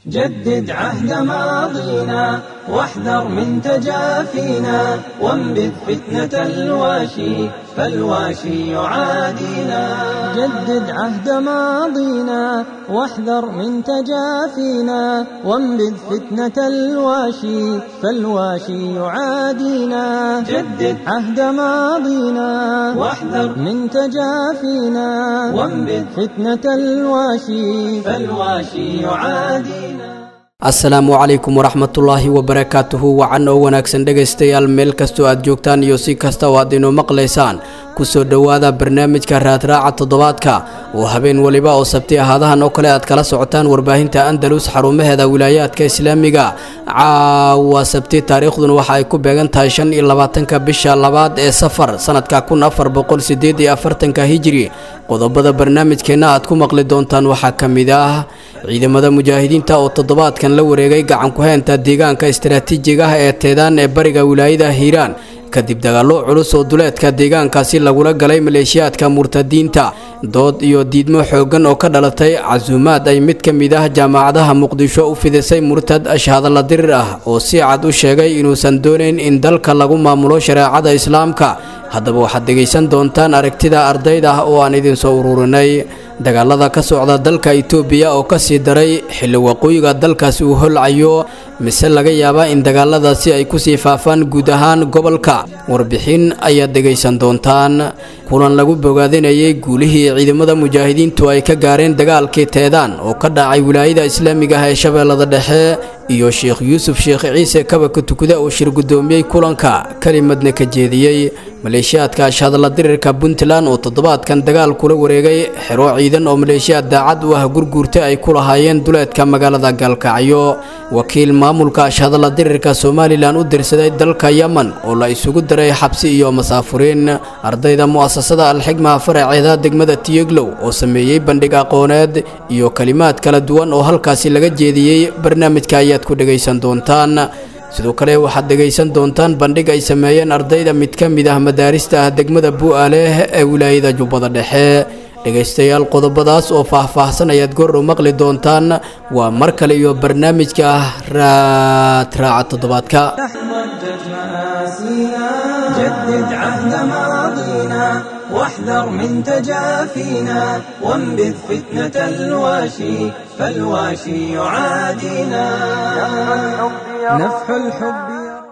جدد عهد ماضينا واحذر من تجافينا وانبذ فتنة الواشي فالواشي يعادينا جدد عهد ماضينا واحذر من تجافينا وانبذ فتنة الواشي فالواشي يعادينا جدد عهد ماضينا واحذر من تجافينا وانبذ فتنة الواشي فالواشي يعادينا asalaamu calaykum waraxmatullaahi wabarakaatuhu wacan oo wanaagsan dhegaystayaal meel kastoo aad joogtaan iyo si kasta oo aad inoo maqlaysaan kusoo dhowaada barnaamijka raadraaca toddobaadka oo habeen weliba oo sabti ahaadahan oo kale aad kala socotaan warbaahinta andalus xarumaheeda wilaayaadka islaamiga caawa sabti taariikhduna waxa ay ku beegan tahay shan iyo labaatanka bisha labaad ee safar sanadka kun afar boqol sideed iyo afartanka hijiri qodobada barnaamijkeenna aad ku maqli doontaan waxaa ka mid ah ciidamada mujaahidiinta oo toddobaadkan la wareegay gacan ku-heenta deegaanka istaraatiijiga ah ee teedaan ee bariga wilaayada hiiraan kadib dagaallo culus oo duleedka deegaankaasi lagula galay maleeshiyaadka murtadiinta dood iyo diidmo xooggan oo ka dhalatay casuumaad ay mid ka mid ah jaamacadaha muqdisho u fidisay murtad ashhadalla dirir ah oo si cad u sheegay inuusan doonayn in dalka lagu maamulo shareecada islaamka haddaba waxaad dhegaysan doontaan aragtida ardayda ah oo aan idinsoo ururinay dagaalada ka socda dalka itoobiya oo ka sii daray xilli waqooyiga dalkaasi uu holcayo mise laga yaabaa in dagaaladaasi ay kusii faafaan guud ahaan gobolka warbixin ayaad dhegaysan doontaan kulan lagu bogaadinayay guulihii ciidamada mujaahidiintu ay ka gaareen dagaalkii teedaan oo ka dhacay wilaayada islaamiga ah ee shabeellada dhexe iyo sheekh yuusuf sheekh ciise kabaka tukuda oo shir guddoomiyey kulanka kelimadna ka jeediyey maleeshiyaadka ashhadalla dirirka puntland oo toddobaadkan dagaal kula wareegay xero ciidan oo maleeshiyaad daacad u ah gurguurta ay ku lahaayeen duleedka magaalada gaalkacyo wakiil maamulka ashhadalla dirirka somalilan u dirsaday dalka yemen oo la isugu daray xabsi iyo masaafuriin ardayda mu'asasada alxigma faraceeda degmada tiyeglow oo sameeyey bandhig aqooneed iyo kalimaad kala duwan oo halkaasi laga jeediyey barnaamijka ayaad ku dhegaysan doontaan sidoo kale waxaad dhegaysan doontaan bandhig ay sameeyeen ardayda mid ka mid ah madaarista ah degmada bu'aaleh ee wilaayada jubbada dhexe dhegaystayaal qodobadaas oo faah-faahsan ayaad goordhow maqli doontaan waa mar kale iyo barnaamijka ah raadraaca toddobaadka جدد عهد ماضينا واحذر من تجافينا وانبذ فتنة الواشي فالواشي يعادينا نفح الحب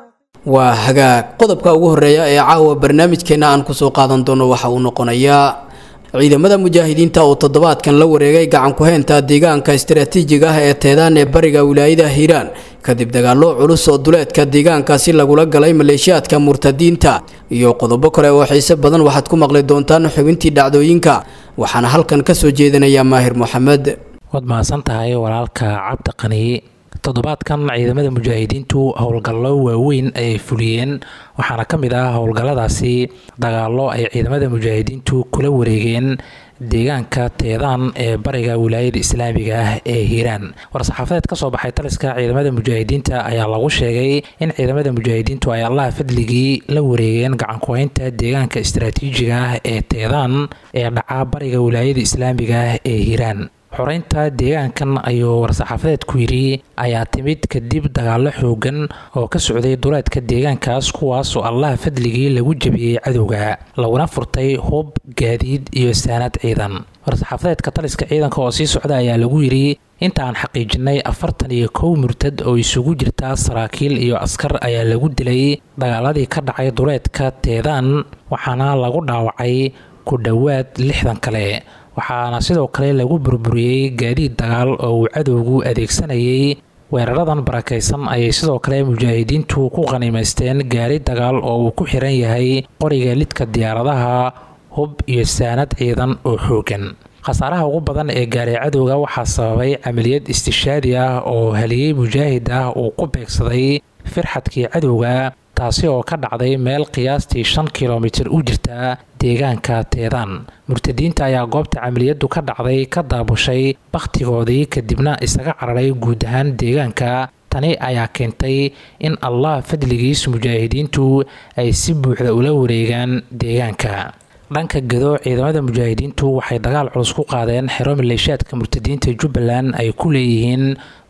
waa hagaag qodobka ugu horeeya ee caawa barnaamijkeenna aan kusoo qaadan doono waxa uu noqonayaa ciidamada mujaahidiinta oo toddobaadkan la wareegay gacan ku-heenta deegaanka istaraatiijiga ah ee teedaan ee bariga wilaayada hiiraan kadib dagaallo culus oo duleedka deegaankaasi lagula galay maleeshiyaadka murtadiinta iyo qodobo kale oo xiise badan waxaad ku maqli doontaan xubintii dhacdooyinka waxaana halkan ka soo jeedinayaa maahir moxamed waad mahadsan tahay walaalka cabdi qani toddobaadkan ciidamada mujaahidiintu howlgallo waaweyn ayay fuliyeen waxaana ka mid ah howlgalladaasi dagaallo ay ciidamada mujaahidiintu kula wareegeen deegaanka teedaan ee bariga wilaayada islaamiga ah ee hiiraan war-saxaafadeed ka soo baxay taliska ciidamada mujaahidiinta ayaa lagu sheegay in ciidamada mujaahidiintu ay allaha fadligii la wareegeen gacankuhaynta deegaanka istaraatiijiga ah ee teedaan ee dhaca bariga wilaayada islaamiga ah ee hiiraan xoreynta deegaankan ayuu war-saxaafadeed ku yidhi ayaa timid kadib dagaallo xoogan oo ka socday duleedka deegaankaas kuwaas oo allaha fadligii lagu jebiyey cadowga laguna furtay hub gaadiid iyo saanad ciidan war-saxaafadeedka taliska ciidanka oo sii socda ayaa lagu yidhi inta aan xaqiijinay afartan iyo kow murtad oo isugu jirta saraakiil iyo askar ayaa lagu dilay dagaaladii ka dhacay duleedka teedaan waxaana lagu dhaawacay ku dhowaad lixdan kale waxaana sidoo kale lagu burburiyey gaadiid dagaal oo uu cadowgu adeegsanayay weeraradan barakaysan ayay sidoo kale mujaahidiintu ku qanimaysteen gaari dagaal oo uu ku xiran yahay qoriga lidka diyaaradaha hub iyo saanad ciidan oo xoogan khasaaraha ugu badan ee gaaray cadowga waxaa sababay camaliyad istishaadi ah oo haliyey mujaahid ah uu ku beegsaday firxadkii cadowga taasi oo ka dhacday meel qiyaastii shan kilomitir u jirta deegaanka teedaan murtadiinta ayaa goobta camaliyadu ka dhacday ka daabushay bakhtigoodii kadibna isaga cararay guud ahaan deegaanka tani ayaa keentay in allah fadligiis mujaahidiintu ay si buuxda ula wareegaan deegaanka dhanka gado ciidamada mujaahidiintu waxay dagaal culus ku qaadeen xero maleeshiyaadka murtadiinta jubbaland ay ku leeyihiin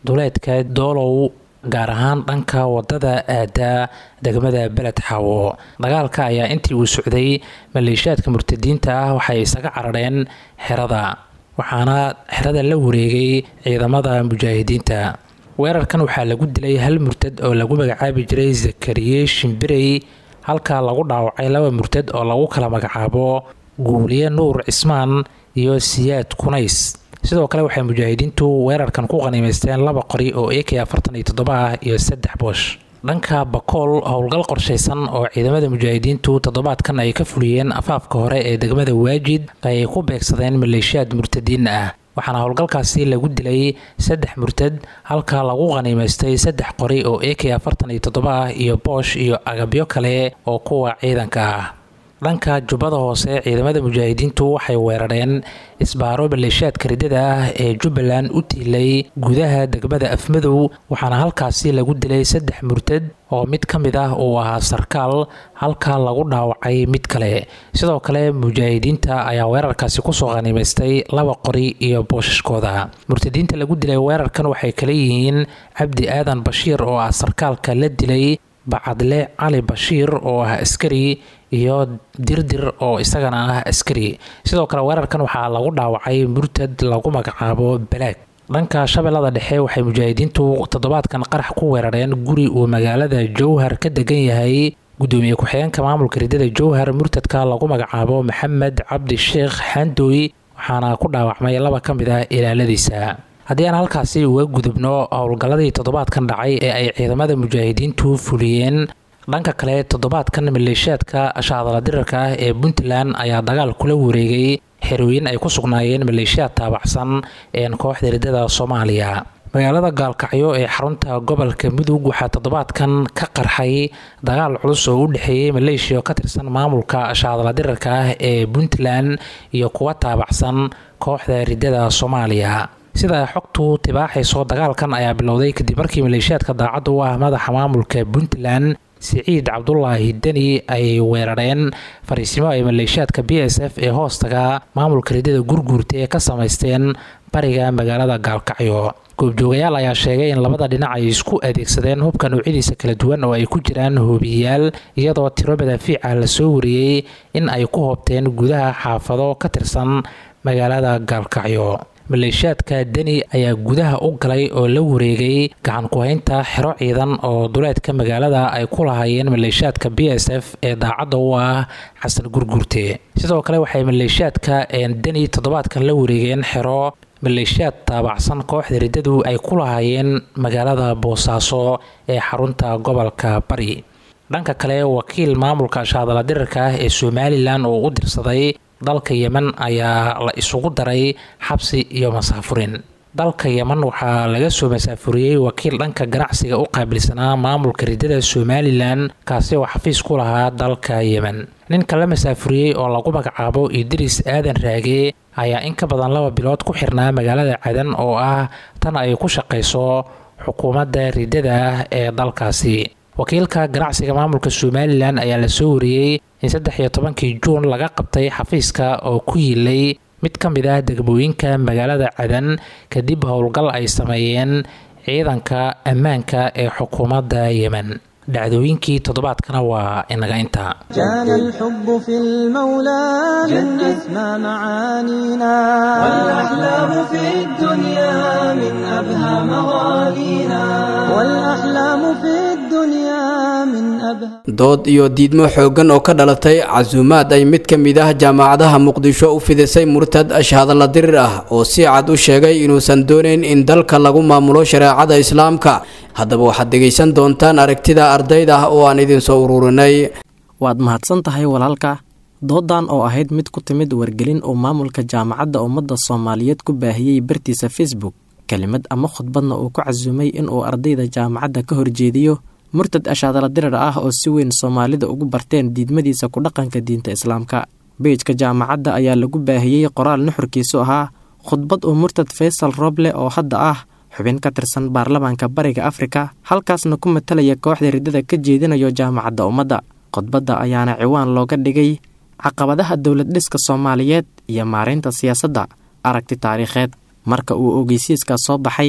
duleedka doolow gaar ahaan dhanka wadada aada degmada beled xaawo dagaalka ayaa intii uu socday maleeshiyaadka murtadiinta ah waxay isaga carareen xerada waxaana xerada la wareegay ciidamada mujaahidiinta weerarkan waxaa lagu dilay hal murtad oo lagu magacaabi jiray zakariye shimbirey halka lagu dhaawacay laba murtad oo lagu kala magacaabo guuliye nuur cismaan iyo siyaad kunays sidoo kale waxay mujaahidiintu weerarkan ku qaniimaysteen laba qori oo ak afartan iyo toddoba ah iyo saddex boosh dhanka bakool howlgal qorshaysan oo ciidamada mujaahidiintu toddobaadkan ay ka fuliyeen afaafka hore ee degmada waajid ay ku beegsadeen maleeshiyaad murtadiin ah waxaana howlgalkaasi lagu dilay saddex murtad halka lagu qaniimaystay saddex qori oo ak afartan iyo toddoba ah iyo boosh iyo agabyo kale oo kuwa ciidanka ah dhanka jubbada hoose ciidamada mujaahidiintu waxay weerareen isbaaro maleeshiyaadka ridada ah ee jubbaland u tiilay gudaha degmada afmadow waxaana halkaasi lagu dilay saddex murtad oo mid ka mid ah uu ahaa sarkaal halka lagu dhaawacay mid kale sidoo kale mujaahidiinta ayaa weerarkaasi kusoo qaniimaystay laba qori iyo boosashkooda murtadiinta lagu dilay weerarkan waxay kala yihiin cabdi aadan bashiir oo ah sarkaalka la dilay bacadle cali bashiir oo ah askari iyo dirdir oo isagana ah askari sidoo kale weerarkan waxaa lagu dhaawacay murtad lagu magacaabo balaag dhanka shabeellada dhexe waxay mujaahidiintu toddobaadkan qarax ku weerareen guri uu magaalada jowhar ka degan yahay gudoomiye ku-xigeenka maamulka ridada jowhar murtadka lagu magacaabo maxamed cabdi sheekh xandooy waxaana ku dhaawacmay laba ka mid ah ilaaladiisa haddii aan halkaasi uga gudubno howlgalladii toddobaadkan dhacay ee ay ciidamada mujaahidiintu fuliyeen dhanka kale toddobaadkan maleeshiyaadka shaadala dirarka ah ee puntland ayaa dagaal kula wareegay xerooyin ay ku sugnaayeen maleeshiyaad taabacsan een kooxda ridada soomaaliya magaalada gaalkacyo ee xarunta gobolka mudug waxaa toddobaadkan ka qarxay dagaal culus oo u dhexeeyey maleeshiya oo ka tirsan maamulka shaadala dirarka ah ee puntland iyo kuwa taabacsan kooxda ridada soomaaliya sida xogtu tibaaxayso dagaalkan ayaa bilowday kadib markii maleeshiyaadka daacadda u ah madaxa maamulka puntland siciid cabdulaahi deni ay weerareen fariisimo ay maleeshiyaadka b s f ee hoostaga maamulka ridada gurguurta ee ka samaysteen bariga magaalada gaalkacyo goobjoogayaal ayaa sheegay in labada dhinac ay isku adeegsadeen hubka noocyadiisa kala duwan oo ay ku jiraan hoobiyayaal iyadoo tiro madaafiica lasoo wariyey in ay ku hoobteen gudaha xaafado ka tirsan magaalada gaalkacyo maleeshiyaadka deni ayaa gudaha u galay oo la wareegay gacan ku-haynta xero ciidan oo duleedka magaalada ay ku lahaayeen maleeshiyaadka b s f ee daacadda u ah xasan gurgurte sidoo kale waxay maleeshiyaadka deni toddobaadkan la wareegeen xero maleeshiyaad taabacsan kooxda riddadu ay ku lahaayeen magaalada boosaaso ee xarunta gobolka bari dhanka kale wakiil maamulka shaadala dirarka ah ee somalilan oo u dirsaday dalka yemen ayaa la isugu daray xabsi iyo masaafurin dalka yemen waxaa laga soo masaafuriyey wakiil dhanka ganacsiga u qaabilsanaa maamulka riddada somalilan kaasi oo xafiis ku lahaa dalka yemen ninka la masaafuriyey oo lagu magacaabo idriis aadan raage ayaa in ka badan laba bilood ku xirnaa magaalada cadan oo ah tan ay ku shaqayso xukuumadda riddada ah ee dalkaasi wakiilka ganacsiga maamulka somalilan ayaa la soo wariyey in saddex iyo tobankii juun laga qabtay xafiiska oo ku yiilay mid ka mid ah degmooyinka magaalada cadan kadib howlgal ay sameeyeen ciidanka ammaanka ee xukuumadda yemen dhacdooyinkii toddobaadkana waa inaga intaa كان الحب في المولى من أسمى معانينا والأحلام في الدنيا من أبهى مغانينا والأحلام في الدنيا من أبهى dood iyo diidmo xooggan oo ka dhalatay casuumaad ay mid ka mid ah jaamacadaha muqdisho u fidisay murtad ashhadalla dirir ah oo si cad u sheegay inuusan doonayn in dalka lagu maamulo shareecada islaamka haddaba waxaad dhegaysan doontaan aragtida ardayda ah oo aan idin soo ururinay waad mahadsan tahay walaalka doodan oo ahayd mid ku timid wargelin uu maamulka jaamacadda ummadda soomaaliyeed ku baahiyey bartiisa facebook kelimad ama khudbadna uu ku casuumay inuu ardayda jaamacadda ka horjeediyo murtad ashaadala dirar ah oo si weyn soomaalida ugu barteen diidmadiisa ku dhaqanka diinta islaamka beejka jaamacadda ayaa lagu baahiyey qoraal nuxurkiisu ahaa khudbad uu murtad faysal roble oo hadda ah xubin ka tirsan baarlamaanka bariga afrika halkaasna ku matalaya kooxda riddada ka jeedinayo jaamacadda ummadda khudbadda ayaana ciwaan looga dhigay caqabadaha dowlad dhiska soomaaliyeed iyo maaraynta siyaasadda aragti taariikheed marka uu ogeysiiska soo baxay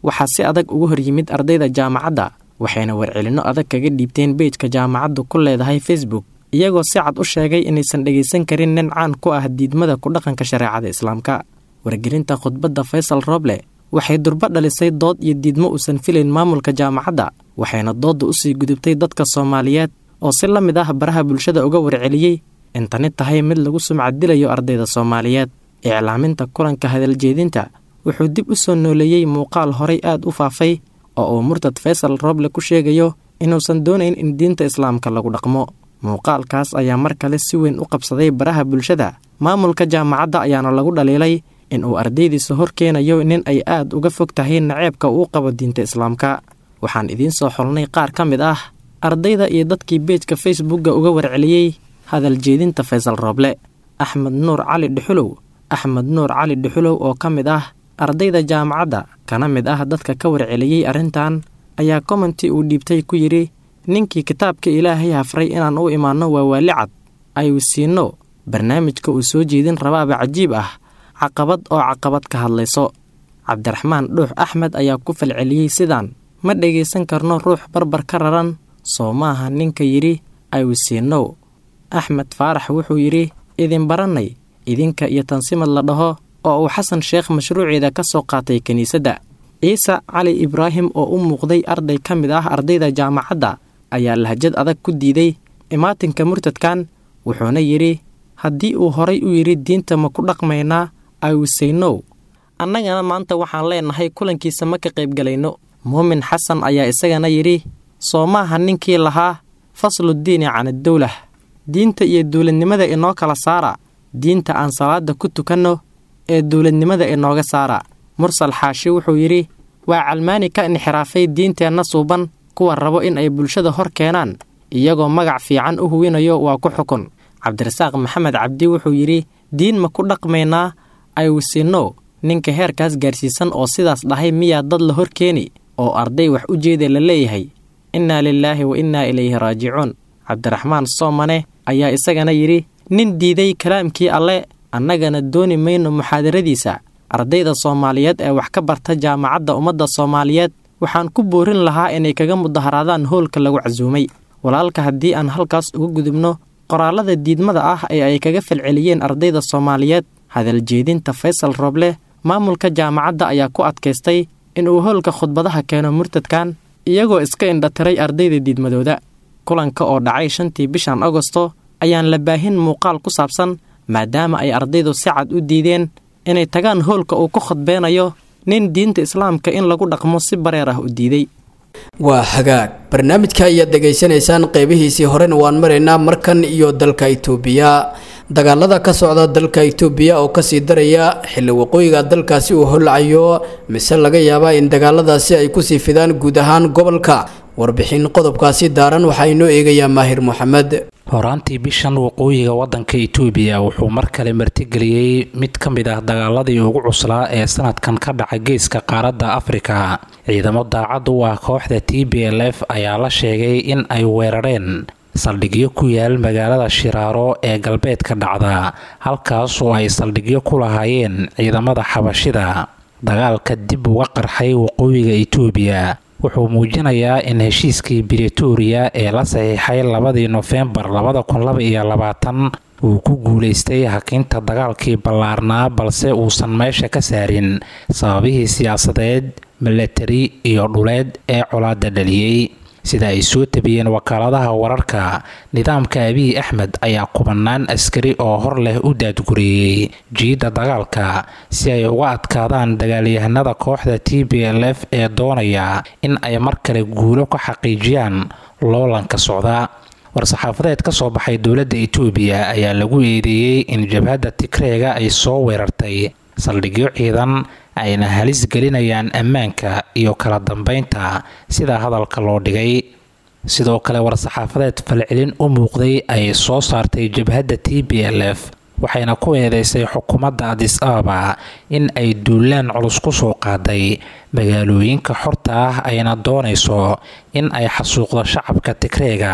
waxaa si adag uga hor yimid ardayda jaamacadda waxayna warcelinno adag kaga dhiibteen beejka jaamacaddu ku leedahay facebook iyagoo si cad u sheegay inaysan dhegaysan karin nin caan ku ah diidmada ku dhaqanka shareecada islaamka wargelinta khudbadda faysal rooble waxay durbo dhalisay dood iyo diidmo uusan filayn maamulka jaamacadda waxayna doodda usii gudubtay dadka soomaaliyeed oo si la mid ah baraha bulshada uga warceliyey in tani tahay mid lagu sumcadilayo ardayda soomaaliyeed iclaaminta kulanka hadaljeedinta wuxuu dib u soo nooleeyey muuqaal horay aad u faafay oo uu murtad faysal rooble ku sheegayo inuusan doonayn in diinta islaamka lagu dhaqmo muuqaalkaas ayaa mar kale si weyn u qabsaday baraha bulshada maamulka jaamacadda ayaana lagu dhaliilay in uu ardaydiisa hor keenayo nin ay aad uga fog tahay naceebka uu qabo diinta islaamka waxaan idiin soo xolnay qaar ka mid ah ardayda iyo dadkii beejka facebookga uga warceliyey hadal jeedinta faysal rooble axmed nuur cali dhuxulow axmed nuur cali dhuxulow oo ka mid ah ardayda jaamacadda kana mid ah dadka ka warceliyey arrintan ayaa commenti uu dhiibtay ku yidhi ninkii kitaabka ilaahay hafray inaan u imaanno waa waali cad ayu siinno barnaamijka uu soo jeedin rabaaba cajiib ah caqabad oo caqabad ka hadlayso cabdiraxmaan dhuux axmed ayaa ku falceliyey sidaan ma dhegaysan karno ruux barbar ka raran soo maaha ninka yidhi ayusiinow axmed faarax wuxuu yidhi idin barannay idinka iyo tansimad la dhaho oo uu xasan sheekh mashruuceeda ka soo qaatay kiniisadda ciise cali ibraahim oo u muuqday arday ka mid ah ardayda jaamacadda ayaa lahjad adag ku diiday imaatinka murtadkan wuxuuna yidhi haddii uu horay u yidhi diinta ma ku dhaqmaynaa ayusaynow annagana maanta waxaan leenahay kulankiisa ma ka qaybgalayno muumin xasan ayaa isagana yidhi soo maaha ninkii lahaa fasluddiini can addowlah diinta iyo dowladnimada inoo kala saara diinta aan salaada ku tukanno ee dowladnimada inooga saara mursal xaashi wuxuu yidhi waa calmaani ka inxiraafay diinteenna suuban kuwa rabo in ay bulshada hor keenaan iyagoo magac fiican u huwinayo waa ku xukun cabdirasaaq maxamed cabdi wuxuu yidhi diin ma ku dhaqmaynaa ayusinno ninka heerkaas gaarsiisan oo sidaas dhahay miyaa dad la hor keeni oo arday wax u jeeda la leeyahay innaa lilaahi wa innaa ilayhi raajicuun cabdiraxmaan soomane ayaa isagana yidhi nin diiday kalaamkii alle annagana dooni mayno muxaadaradiisa ardayda soomaaliyeed ee wax ka barta jaamacadda ummadda soomaaliyeed waxaan ku boorin lahaa inay kaga mudaharaadaan hoolka lagu casuumay walaalka haddii aan halkaas uga gudubno qoraallada diidmada ah ee ay kaga falceliyeen ardayda soomaaliyeed hadaljeedinta faysal rooble maamulka jaamacadda ayaa ku adkaystay inuu hoolka khudbadaha keeno murtadkan iyagoo iska indhatiray ardayda diidmadooda kulanka oo dhacay shantii bishan agosto ayaan la baahin muuqaal ku saabsan maadaama ay ardaydu si cad u diideen inay tagaan hoolka uu ku khudbeenayo nin diinta islaamka in lagu dhaqmo si bareer ah u diiday waa hagaag barnaamijka ayaad degaysanaysaan qeybihiisii horena waan maraynaa markan iyo dalka itoobiya dagaalada ka socda dalka itoobiya oo kasii daraya xilli waqooyiga dalkaasi uu holacayo mise laga yaabaa in dagaaladaasi ay kusii fidaan guud ahaan gobolka warbixin qodobkaasi daaran waxaa inoo eegayaa maahir moxamed horaantii bishan waqooyiga wadanka itoobiya wuxuu mar kale martigeliyey mid ka mid ah dagaaladii ugu cuslaa ee sanadkan ka dhaca geeska qaaradda afrika ciidamo daacad u ah kooxda t b l f ayaa la sheegay in ay weerareen saldhigyo ku yaal magaalada shiraaro ee galbeedka dhacda halkaas oo ay saldhigyo ku lahaayeen ciidamada xabashida dagaalka dib uga qarxay waqooyiga itoobiya wuxuu muujinayaa in heshiiskii bretoria ee la saxiixay labadii nofembar labada kun laba iyo labaatan uu ku guulaystay hakinta dagaalkii ballaarnaa balse uusan meesha ka saarin sababihii siyaasadeed milatari iyo dhuleed ee colaada dhaliyey sida ay soo tabiyeen wakaaladaha wararka nidaamka abiy axmed ayaa kubanaan askari oo hor leh u daadgureeyey jiidda dagaalka si ay uga adkaadaan dagaalyahanada kooxda t b l f ee doonaya in ay mar kale guulo ka xaqiijiyaan loolanka socda war-saxaafadeed ka soo baxay dowladda itoobiya ayaa lagu eedeeyey in jabhadda tigreega ay soo weerartay saldhigyo ciidan ayna halis gelinayaan ammaanka iyo kala dambeynta sida hadalka loo dhigay sidoo kale war-saxaafadeed falcelin u muuqday ay soo saartay jabhadda t b l f waxayna ku eedeysay xukuumadda adis ababa in ay duulaan culus ku soo qaaday magaalooyinka xorta ah ayna doonayso in ay xasuuqdo shacabka tigreega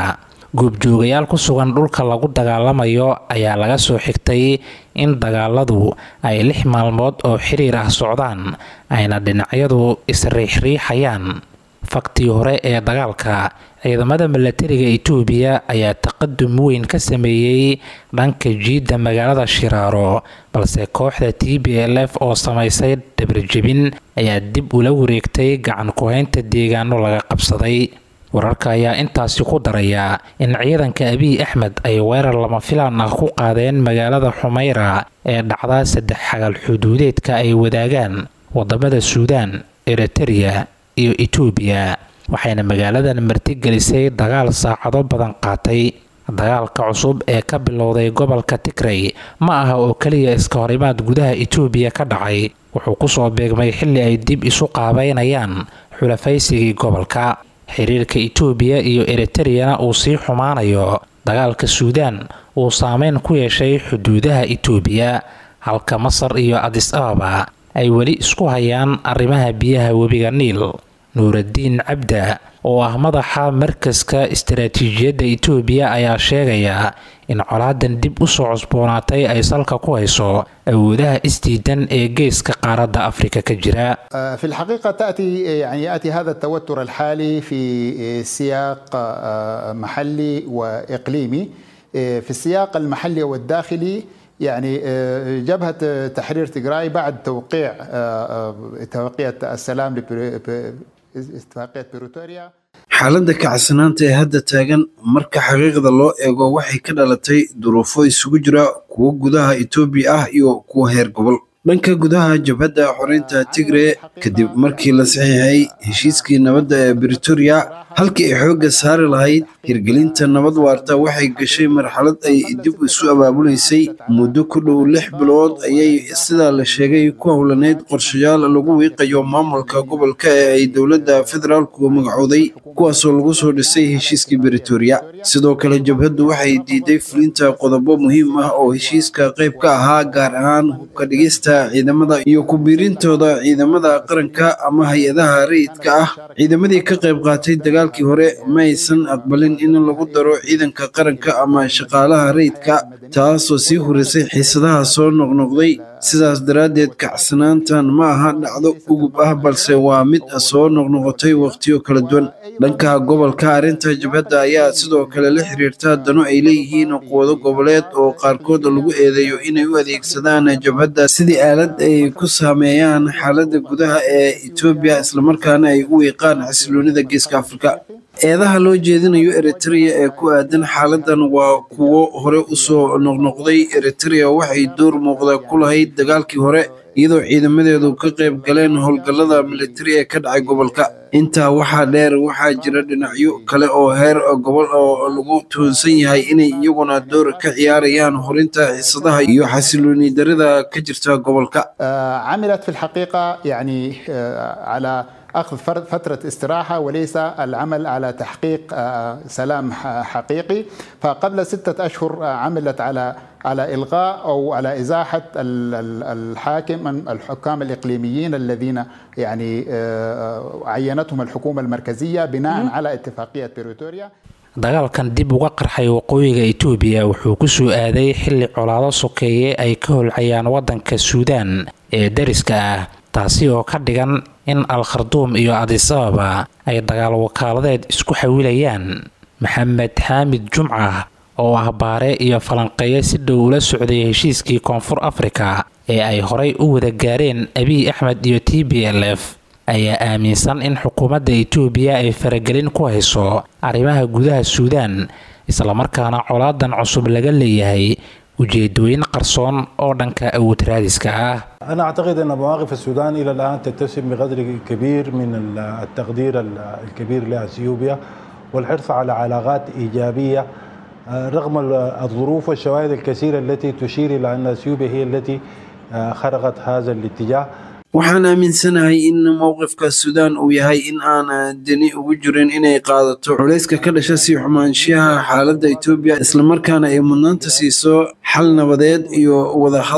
goobjoogayaal ku sugan dhulka lagu dagaalamayo ayaa laga soo xigtay in dagaaladu ay lix maalmood oo xiriir ah socdaan ayna dhinacyadu isriixriixayaan faktii hore ee dagaalka ciidamada milatariga itoobiya ayaa taqadum weyn ka sameeyey dhanka jiidda magaalada shiraaro balse kooxda t b l f oo samaysay dhabarjebin ayaa dib ula wareegtay gacan ku-haynta deegaano laga qabsaday wararka ayaa intaasi ku daraya in ciidanka abiy axmed ay weerar lama filaan ah ku qaadeen magaalada xumayra ee dhacda saddex xagal xuduudeedka ay wadaagaan wadamada suudaan eritereya iyo itoobiya waxayna magaaladan martigelisay dagaal saacado badan qaatay dagaalka cusub ee ka bilowday gobolka tigrey ma aha oo keliya iska horimaad gudaha itoobiya ka dhacay wuxuu kusoo beegmay xilli ay dib isu qaabeynayaan xulafaysigii gobolka xiriirka itoobiya iyo eritareyana uu sii xumaanayo dagaalka suudaan uu saameyn ku yeeshay xuduudaha itoobiya halka masar iyo adis ababa ay weli isku hayaan arrimaha biyaha webiga niil nuuraddiin cabda oo ah madaxa markaska istaraatiijiyadda itoobiya ayaa sheegaya in colaadan dib u soo cusboonaatay ay salka ku hayso awoodaha isdiidan ee geeska qaaradda afrika ka jira في الحقيقة تأتي يعني يأتي هذا التوتر الحالي في سياق محلي وإقليمي في السياق المحلي والداخلي يعني جبهة تحرير تجراي بعد توقيع اتفاقية السلام اتفاقية بريتوريا xaaladda kacsanaanta ee hadda taagan marka xaqiiqda loo eego waxay ka dhalatay duruufo isugu jira kuwo gudaha etoobiya ah iyo kuwa heer gobol dhanka gudaha jabhadda xoreynta tigre kadib markii la saxiixay heshiiskii nabadda ee britoria halkii ay xoogga saari lahayd hirgelinta nabad waarta waxay gashay marxalad ay dib isu abaabulaysay muddo ku dhow lix bilood ayay sidaa la sheegay ku howlaneyd qorshayaal lagu wiiqayo maamulka gobolka ee ay dowladda federaalku magacooday kuwaasoo lagu soo dhisay heshiiskii britoria sidoo kale jabhaddu waxay diiday fulinta qodobo muhiim ah oo heshiiska qayb ka ahaa gaar ahaan hubka dhigista ciidamada iyo ku biirintooda ciidamada qaranka ama hay-adaha rayidka ah ciidamadii ka qayb qaatay dagaalkii hore ma aysan aqbalin in lagu daro ciidanka qaranka ama shaqaalaha rayidka taasoo sii hurisay xiisadaha soo noqnoqday sidaas daraaddeed kacsanaantan ma aha dhacdo ugub ah balse waa mid soo noqnoqotay wakhtiyo kala duwan dhanka gobolka arrinta jabhadda ayaa sidoo kale la xiriirta dano ay leeyihiin quwado goboleed oo qaarkood lagu eedeeyo inay u adeegsadaan jabhadda sidii aalad ay ku saameeyaan xaaladda gudaha ee etoobiya islamarkaana ay u wiiqaan xasiloonida geeska afrika eedaha loo jeedinayo eritrea ee ku aadan xaaladan waa kuwo hore usoo noqnoqday eritrea waxay door muuqda ku lahayd dagaalkii hore iyadoo ciidamadeedu ka qayb galeen howlgallada militari ee ka dhacay gobolka intaa waxaa dheer waxaa jira dhinacyo kale oo heer gobol oo lagu tuhunsan yahay inay iyaguna door ka ciyaarayaan horinta xiisadaha iyo xasilooni darida ka jirta gobolka عملت في الحقيقة يعني على أخذ فترة استراحة وليس العمل على تحقيق سلام حقيقي فقبل ستة أشهر عملت على على إلغاء أو على إزاحة الحاكم الحكام الإقليميين الذين يعني عينتهم الحكومة المركزية بناء على اتفاقية بريتوريا dagaalkan dib uga qarxay waqooyiga itoobiya wuxuu ku soo aaday xilli colaado sokeeye ay ka holcayaan waddanka suudaan ee dariska ah taasi oo ka dhigan in al kharduum iyo adis ababa ay dagaal wakaaladeed isku xawilayaan maxamed xaamid jumca oo ah baare iyo falanqeeye si dhow ula socday heshiiskii koonfur afrika ee ay horay u wada gaareen abiy axmed iyo t b l f ayaa aaminsan in xukuumadda itoobiya ay faragelin ku hayso arrimaha gudaha suudaan islamarkaana colaadan cusub laga leeyahay ujeedooyin qarsoon oo dhanka awood raadiska ah أنا أعتقد أن مواقف السودان إلى الآن تتسم بقدر كبير من التقدير الكبير لأثيوبيا والحرص على علاقات إيجابية رغم الظروف والشواهد الكثيرة التي تشير إلى أن أثيوبيا هي التي خرقت هذا الاتجاه waxaan aaminsanahay in mowqifka suudaan uu yahay in aan deni ugu jirin inay qaadato culayska ka dhasha sii xumaanshiyaha xaaladda etoobiya islamarkaana ay mudnaanta siiso xal nabadeed iyo wadahadal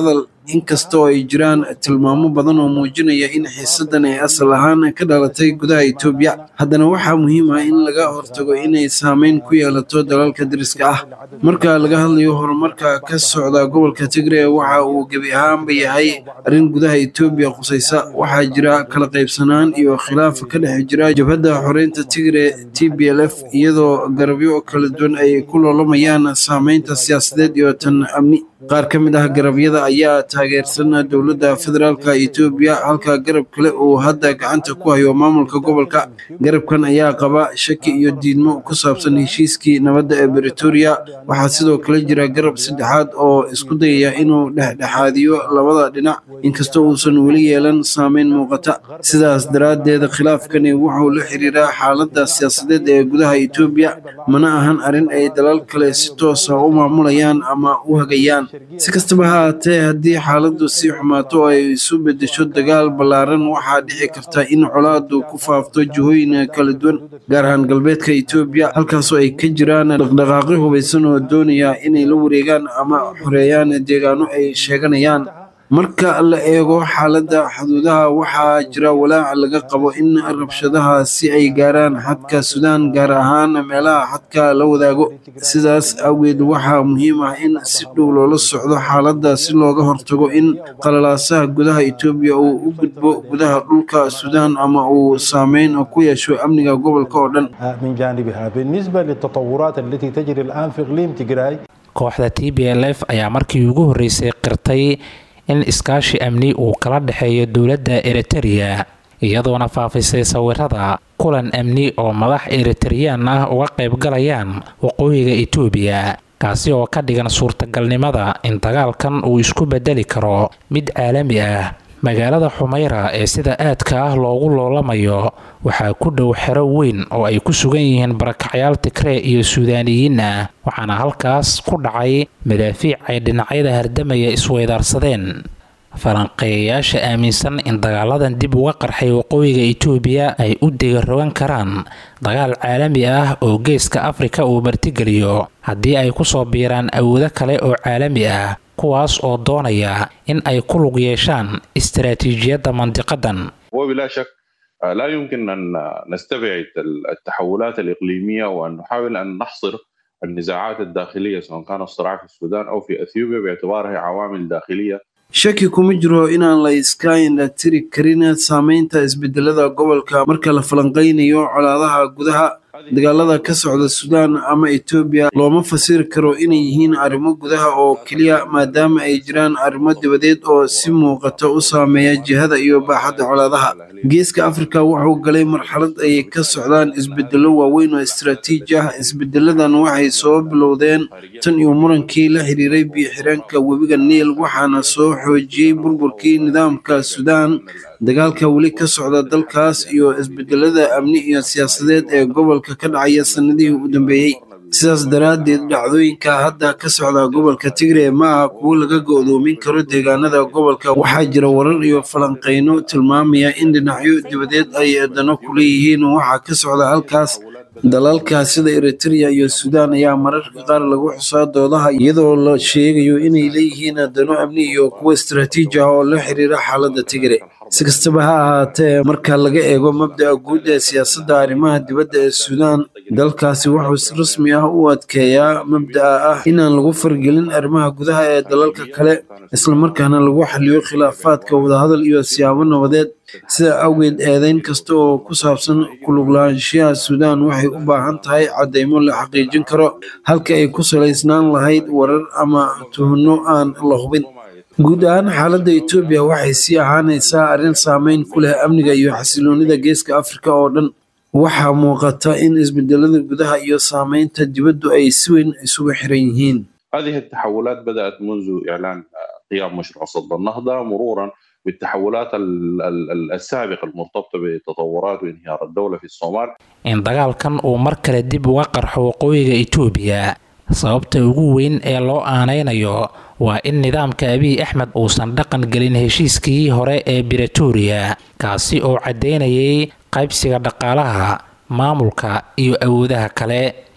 inkastoo ay jiraan tilmaamo badan oo muujinaya in xiisadan ay asal ahaan ka dhalatay gudaha etoobiya haddana waxaa muhiim ah in laga hortago inay saameyn ku yeelato dalalka dariska ah marka laga hadlayo horumarka ka socda gobolka tigre waxa uu gebi ahaanba yahay arrin gudaha etoobiya khusaysa waxaa jira kala qaybsanaan iyo khilaaf ka dhex jira jabhadda xoreynta tigre t b l f iyadoo garabyo kala duwan ay ku loolamayaan saameynta siyaasadeed iyo tan amni qaar ka mid ah garabyada ayaa taageersan dowladda federaalka etoobiya halka garab kale uu hadda gacanta ku hayo maamulka gobolka garabkan ayaa qaba shaki iyo diidmo ku saabsan heshiiskii nabadda ee bretoria waxaa sidoo kale jira garab saddexaad oo isku dayaya inuu dhexdhexaadiyo labada dhinac inkastoo uusan weli yeelan saameyn muuqata sidaas daraaddeed khilaafkani wuxuu la xiriiraa xaaladda siyaasadeed ee gudaha etoobiya mana ahan arrin ay dalal kale si toosa u maamulayaan ama u hagayaan si kastaba ha haatee haddii xaaladdu sii xumaato oo ay isu beddesho dagaal ballaaran waxaa dhici karta in colaadu ku faafto jihooyin kala duwan gaar ahaan galbeedka etoobiya halkaasoo ay ka jiraan dhaqdhaqaaqyo hubaysan oo doonaya inay la wareegaan ama xoreeyaan deegaano ay sheeganayaan marka la eego xaaladda xuduudaha waxaa jira walaac laga qabo in rabshadaha si ay gaaraan xadka suudaan gaar ahaan meelaha xadka la wadaago sidaas awgeed waxaa muhiim ah in si dhow loola socdo xaaladda si looga hortago in qalalaasaha gudaha etoobiya uu u gudbo gudaha dhulka suudaan ama uu saameyn ku yeesho amniga gobolka oo dhan من جانبها بالنسبة للتطورات التي تجري الآن في إقليم تجراي kooxda t b l f ayaa markii ugu horreysay qirtay in iskaashi amni uu kala dhexeeyo dowladda eritereya iyadoona faafisay sawirada kulan amni oo madax eritareyaan ah uga qaybgalayaan waqooyiga etoobiya kaasi oo ka dhigan suurtagalnimada in dagaalkan uu isku bedeli karo mid caalami ah magaalada xumayra ee sida aadka ah loogu loolamayo waxaa ku dhow xero weyn oo ay ku sugan yihiin barakacyaal tigree iyo suudaaniyiin ah waxaana halkaas ku dhacay madaafiic ay dhinacyada hardamaya isweydaarsadeen falanqeeyayaasha aaminsan in dagaaladan dib uga qarxay waqooyiga etoobiya ay u digarogan karaan dagaal caalami ah oo geeska afrika uu martigeliyo haddii ay kusoo biiraan awoodo kale oo caalami ah kuwaas oo doonaya in ay ku lug yeeshaan istaraatiijiyadda mandiqadan وبلا شك آه، لا يمكن أن نستبعد التحولات الإقليمية وأن نحاول أن نحصر النزاعات الداخلية سواء كان الصراع في السودان أو في أثيوبيا باعتبارها عوامل داخلية shaki kuma jiro inaan la iska indhatiri karin saameynta isbedelada gobolka marka la falanqaynayo colaadaha gudaha dagaalada ka socda suudaan ama etoobiya looma fasiri karo inay yihiin arrimo gudaha oo keliya maadaama ay jiraan arrimo dibadeed oo si muuqata u saameeya jihada iyo baaxadda colaadaha geeska afrika wuxuu galay marxalad ay ka socdaan isbedelo waaweyn oo istaraatiiji ah isbedeladan waxay soo bilowdeen tan iyo murankii la xiriiray biyo-xireenka webiga niil waxaana soo xoojiyey burburkii nidaamka suudaan dagaalka weli ka socda dalkaas iyo isbedelada amni iyo siyaasadeed ee gobolka ka dhacaya sanadihii u dambeeyey sidaas daraaddeed dhacdooyinka hadda ka socda gobolka tigre ma aha kuwo laga go'doomin karo deegaanada gobolka waxaa jira warar iyo falanqayno tilmaamaya in dhinacyo dibadeed ay dano ku leeyihiin waxaa ka socda halkaas dalalka sida eritrea iyo suudaan ayaa mararka qaar lagu xusaa doodaha iyadoo la sheegayo inay leeyihiin dano amni iyo kuwo istaraatiiji ah oo la xiriira xaaladda tigre si kastaba ha ahaatee marka laga eego mabda'a guud ee siyaasadda arrimaha dibadda ee suudaan dalkaasi wuxuu si rasmi ah u adkeeyaa mabda'a ah inaan lagu fargelin arrimaha gudaha ee dalalka kale islamarkaana lagu xaliyo khilaafaadka wadahadal iyo siyaabo nabadeed sida awgeed eedeyn kasta oo ku saabsan kuluglaanshiyaha suudaan waxay u baahan tahay caddaymo la xaqiijin karo halka ay ku salaysnaan lahayd warar ama tuhno aan la hubin guud ahaan xaaladda etoobiya waxay sii ahaanaysaa arrin saameyn ku leh amniga iyo xasiloonida geeska afrika oo dhan waxaa muuqata in isbedelada gudaha iyo saameynta dibaddu ay si weyn isugu xiran yihiin هذه التحولات بدأت منذ إعلان آه، قيام مشروع صد النهضة مرورا بالتحولات ال- ال- ال- السابقة المرتبطة بتطورات وانهيار الدولة في الصومال in dagaalkan uu mar kale dib uga qarxo waqooyiga etoobiya sababta ugu weyn ee loo aanaynayo waa in nidaamka abiy axmed uusan dhaqan gelin heshiiskii hore ee bretoria kaasi oo caddaynayay qaybsiga dhaqaalaha maamulka iyo awoodaha kale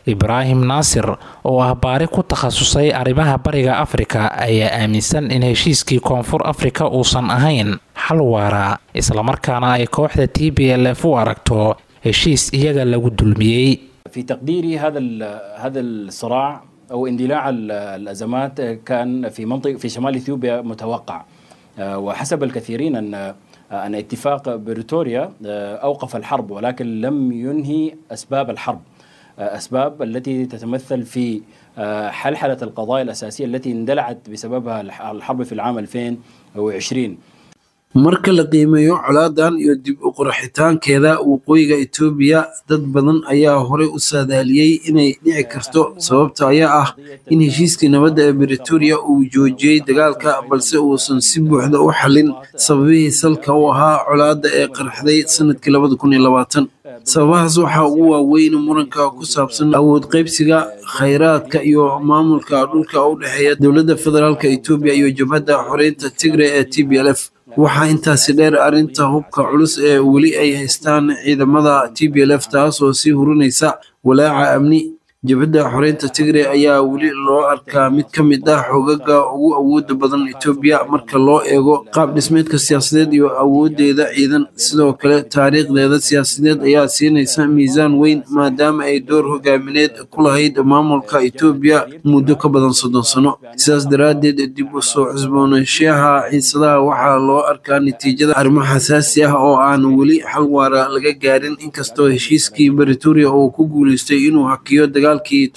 ibraahim naasir oo ah baari ku takhasusay arrimaha bariga afrika ayaa aaminsan in heshiiskii koonfur afrika uusan ahayn xal waara islamarkaana ay kooxda t b l f u aragto heshiis iyaga lagu dulmiyey في تقديري هذا هذا الصراع او اندلاع الازمات كان في منطقه في شمال اثيوبيا متوقع وحسب الكثيرين ان ان اتفاق بريتوريا اوقف الحرب ولكن لم ينهي اسباب الحرب اسباب التي تتمثل في حلحله القضايا الاساسيه التي اندلعت بسببها الحرب في العام 2020 marka la qiimeeyo colaadan iyo dib u qurxitaankeeda waqooyiga etoobiya dad badan ayaa horey u saadaaliyey inay dhici karto sababta ayaa ah in heshiiskii nabadda ee britoria uu joojiyey dagaalka balse uusan si buuxda u xallin sababihii salka u ahaa colaadda ee qarxday sanadkii labada kun iyo labaatan sababahaas waxaa ugu waaweyn muranka ku saabsan awood qaybsiga khayraadka iyo maamulka dhulka u dhexeeya dowladda federaalka etoobiya iyo jabhadda xoreynta tigre ee t b l f waxaa intaasi dheer arrinta hubka culus ee weli ay haystaan ciidamada t b l f taasoo sii hurinaysa walaaca amni jabhadda xoreynta tigre ayaa weli loo arkaa mid ka mid ah xogaga ugu awooda badan etoobiya marka loo eego qaab dhismeedka siyaasadeed iyo awoodeeda ciidan sidoo kale taariikhdeeda siyaasadeed ayaa siinaysa miisaan weyn maadaama ay door hogaamineed ku lahayd maamulka etoobiya muddo ka badan soddon sano sidaas daraaddeed dib u soo cusboonaanshaha xiisadaha waxaa loo arkaa natiijada arrimo xasaasi ah oo aan weli xal waara laga gaarin inkastoo heshiiskii britoria uu ku guuleystay inuu hakiyo dagaal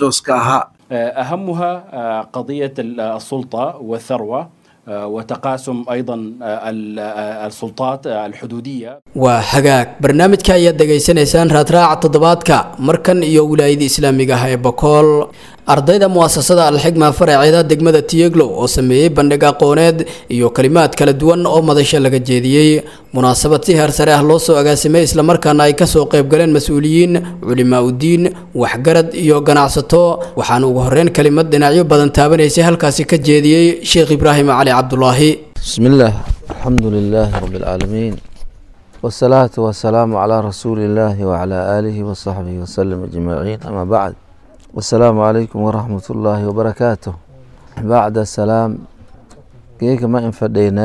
أهمها قضية السلطة والثروة وتقاسم أيضا السلطات الحدودية waa hagaag barnaamijka ayaad dhegaysanaysaan raadraaca toddobaadka markan iyo wilaayada islaamiga ah ee bakool ardayda muasasada alxigma faraceeda degmada tiyeglow oo sameeyey bandhig aqooneed iyo kalimaad kala duwan oo madasha laga jeediyey munaasabad si heer sare ah loo soo agaasimay islamarkaana ay kasoo qaybgaleen mas-uuliyiin culimaa udiin waxgarad iyo ganacsato waxaana ugu horeyn kalimad dhinacyo badan taabanaysay halkaasi ka jeediyey sheekh ibraahim cali cabdulaahi بسم الله الحمد لله رب العالمين والصلاة والسلام على رسول الله وعلى آله وصحبه وسلم أجمعين أما بعد والسلام عليكم ورحمة الله وبركاته بعد السلام كيك ما انفدينا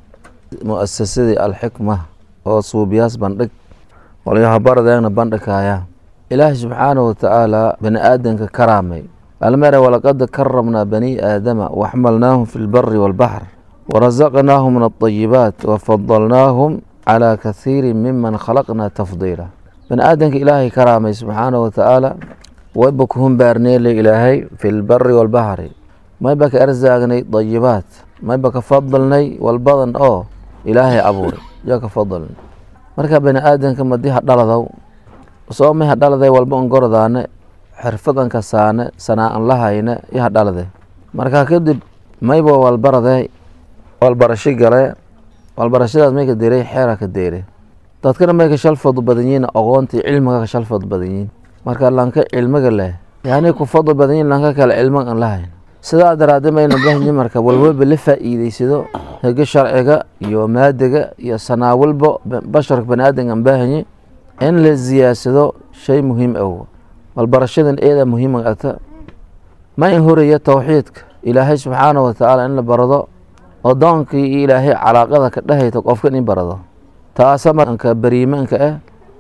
مؤسسة الحكمة oo suubiyaas bandhig walayaha baradeegna bandhigaya ilaahi subxaanahu watacaala bani aadanka karaamay almere walaqad karamnaa bani aadama waxmalnaahum fi lbari walbaxr warazaqnaahum min alطayibaat wafadalnaahum calaa kathiiri miman khalaqnaa tafdiila bani aadanka ilaahay karaamay subxaanahu watacaala wayba ku humbaarneele ilaahay fi lbari walbaxri mayba ka erzaagnay dayibaat mayba ka fadalnay walbadan oo ilaahay abuuray yaa ka fadalnay marka bani aadanka madi ha dhaladow soomay ha dhaladay walba on gordaane xirfadan kasaane sanaa-an lahayne iyo ha dhalade marka kadib mayba walbaradee walbarasho galee walbarashadaas may ka deeray xeera ka deere dadkana may ka shalfadu badan yihiin aqoontii cilmiga ka shalfadu badan yihiin marka lanka cilmiga leh yani ku fadl badan yihiin lanka kale cilmiga aan lahayn sidaa daraadee mayna bahanyi marka walwalba la faa'iideysado hege sharciga iyo maadiga iyo sanaa walba basharka bani aadanka aan baahanyi in la ziyaadsado shay muhiim ah walbarashadan eeda muhiima ata ma in horaya towxiidka ilaahay subxaana watacaala in la barado odoonkii iyo ilaahay calaaqada ka dhehayta qofka in barado taasa marka bariimaanka ah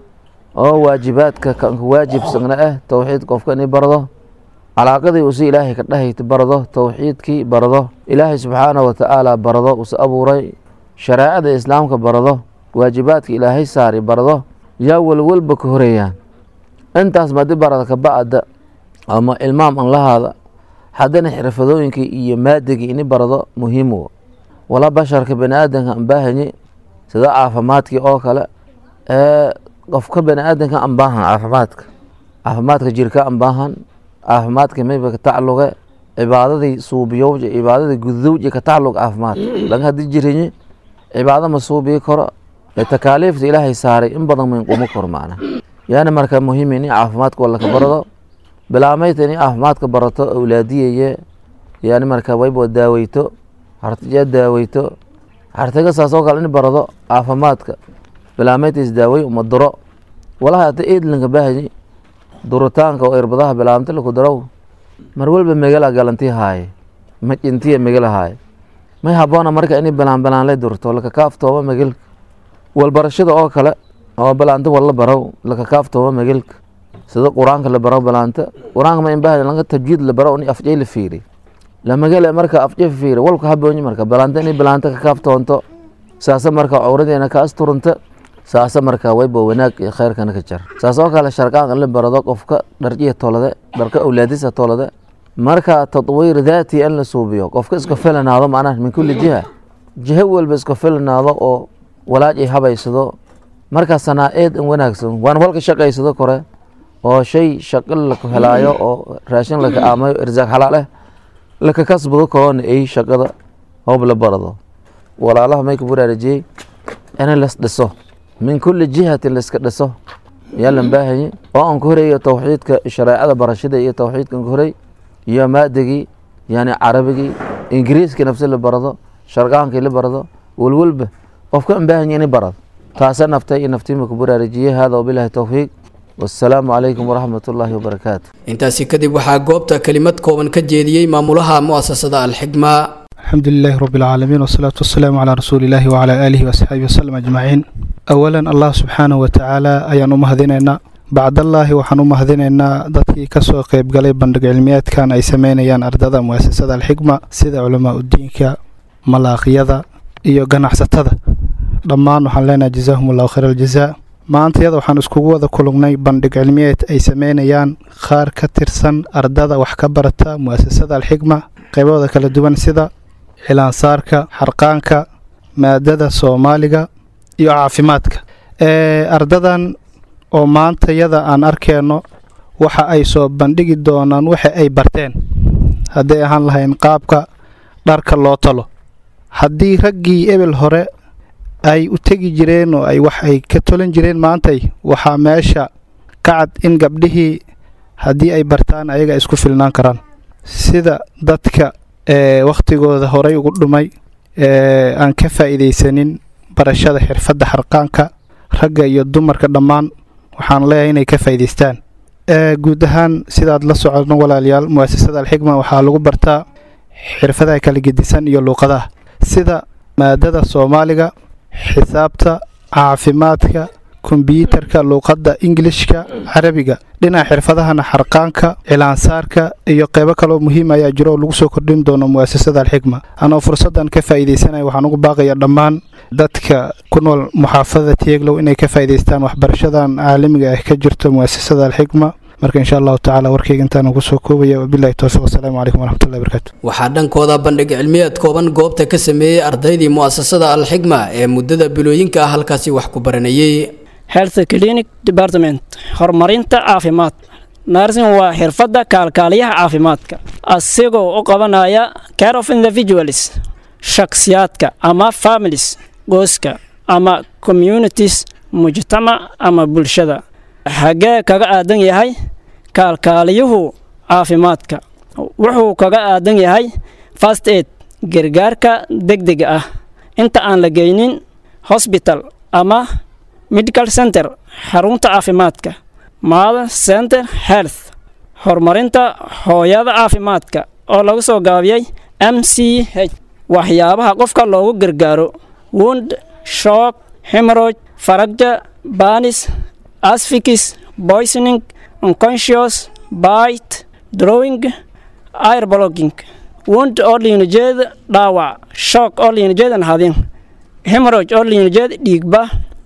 oo waajibaadka kanka waajibsagna ah towxiid qofka in barado calaaqadii usi ilaahay ka dhehayta barado towxiidkii barado ilaahay subxaana watacaala barado usa abuuray shareecada islaamka barado waajibaadka ilaahay saari barado yaa walwalba ka horeeyaan intaas madi barada ka bacda ama ilmaam an lahaada haddana xirfadooyinkii iyo maadigii ini barado muhiim wo wala basharka bani aadanka aan baahanyi sida caafimaadkii oo kale ee qofka bani aadanka aan baahan caafimaadka caafimaadka jirka aan baahan caafimaadka mayba ka tacluqe cibaadadii suubiyowja cibaadadii gudowja ka tacluq caafimaad laga hadii jirinyi cibaado ma suubii karo takaaliifta ilaahay saaray in badan mayn qumo kor macna yaani marka muhiim ini caafimaadka wala ka barado bilaamayta ini caafimaadka barato awlaadiyeye yani marka wayba daaweyto hartiya daaweyto hartiga saas oo kale in barado caafimaadka bilaamayta isdaawey uma duro walaha ata eedlanka baahanyi duritaanka oo irbadaha bilaamta laku darow mar walba megala galantii haaye majintiya megala haaye may haboona marka ini bilaan bilaan la durto lakakaaftooba megelka walbarashada oo kale oo bilaanta walla barow lakakaaftooba megelka sida qur-aanka la baro bilaanta qur-aanka ma inbahda laga tajwiid la baro ni afjay la fiiri lamagale marka afjay fiiri walka haboonyi marka bilaanta ini bilaanta kakaaftoonto saasa marka cawradeena ka asturunta saasa marka wayba wanaag iyo khayrkana ka jar saas oo kale sharqaan in la barado qofka dharjiya tolade dharka awlaadisa tolade marka tatwiir daati in la suubiyo qofka iska filanaado macnaha min kulli jiha jiha walba iska filanaado oo walaaj ay habaysado marka sanaa-eed in wanaagsan waan walka shaqaysado kore oo shay shaqo laka helaayo oo raashin laka aamayo irsaaq xalaaleh laka kasbado karoona ay shaqada hoob la barado walaalaha may ka baraarajiyey in las dhiso min kulli jihatin laiska dhiso yaa lan baahanye oo aan ku horeeyo towxiidka shareecada barashada iyo towxiidka ku horey iyo maadigii yani carabigii ingiriiska nafsi la barado sharqaankii la barado walwalba qofka aan baahanye inay barado taasa naftay iyo naftiima ku baraarajiyey hada wabilahi towfiiq wasalaamu calaykum waraxmat ullaahi wabarakaatu intaasi kadib waxaa goobta kelimad kooban ka jeediyey maamulaha mu'asasada alxigma الحمد لله رب العالمين والصلاة والسلام على رسول الله وعلى آله وصحبه وسلم أجمعين أولا الله سبحانه وتعالى أيان أمهدينينا بعد الله waxaan u mahadinaynaa dadkii kasoo qayb galay bandhig cilmiyeedkan ay sameynayaan ardada muasasada alxigma sida culamaa udiinka malaaqyada iyo ganacsatada dhammaan waxaan leenahay jazaahum allahu khayr aljazaa maanta iyada waxaan iskugu wada kulugnay bandhig cilmiyeed ay sameynayaan qaar ka tirsan ardada wax ka barata muasasada alxigma qaybahooda kala duwan sida cilaansaarka xarqaanka maadada soomaaliga iyo caafimaadka ardadan oo maanta yada aan arkeenno waxa ay soo bandhigi doonaan waxa ay barteen hadday ahaan lahayn qaabka dharka loo talo haddii raggii ebel hore ay u tegi jireen oo ay wax ay ka tolan jireen maantay waxaa meesha ka cad in gabdhihii haddii ay bartaan ayaga ay isku filnaan karaan sida dadka wakhtigooda horay ugu dhumay aan ka faa'iidaysanin barashada xirfadda xarqaanka ragga iyo dumarka dhammaan waxaan leeyahay inay ka faa'iidaystaan guud ahaan sidaad la socodno walaalayaal mu'asasada alxigma waxaa lagu bartaa xirfadaha kala gedisan iyo luuqadaha sida maadada soomaaliga xisaabta caafimaadka kombyuutarka luuqadda ingilishka carabiga dhinaca xirfadahana xarqaanka cilaansaarka iyo qeybo kaloo muhiim ayaa jiro oo lagu soo kordhin doono mu'asasada alxigma anoo fursaddan ka faa'iidaysanaya waxaan ugu baaqaya dhammaan dadka ku nool muxaafadada tieglow inay ka faa'iidaystaan waxbarashadan caalamiga ah ka jirto mu'asasada alxigma marka insha allahu tacala warkayga intaan ugu soo koobaya wabilahi towfiiq wasalaamu calaykum waraxmatullahi barakaatu waxaa dhankooda bandhig cilmiyeed kooban goobta ka sameeyey ardaydii mu'asasada alxigma ee muddada bilooyinka ah halkaasi wax ku baranayey health clinic department horumarinta caafimaad nursing waa xirfadda kaalkaaliyaha caafimaadka asigoo u qabanaya care of individuals shakhsiyaadka ama families qoyska ama communities mujtamac ama bulshada xaggee kaga aadan yahay kaalkaaliyuhu caafimaadka wuxuu kaga aadan yahay fast aid gargaarka degdega ah inta aan la geynin hosbital ama medical center xarunta caafimaadka mother center health horumarinta hooyada caafimaadka oo lagu soo gaabiyey m c h waxyaabaha qofka loogu gargaaro wound shock hemorrhage faragja banis asphyxis poisoning unconscious bite drawing air blocking wound oo liinajeeda dhaawac shock oo liinajeedan hadin hemorrhage oo liinajeeda dhiigba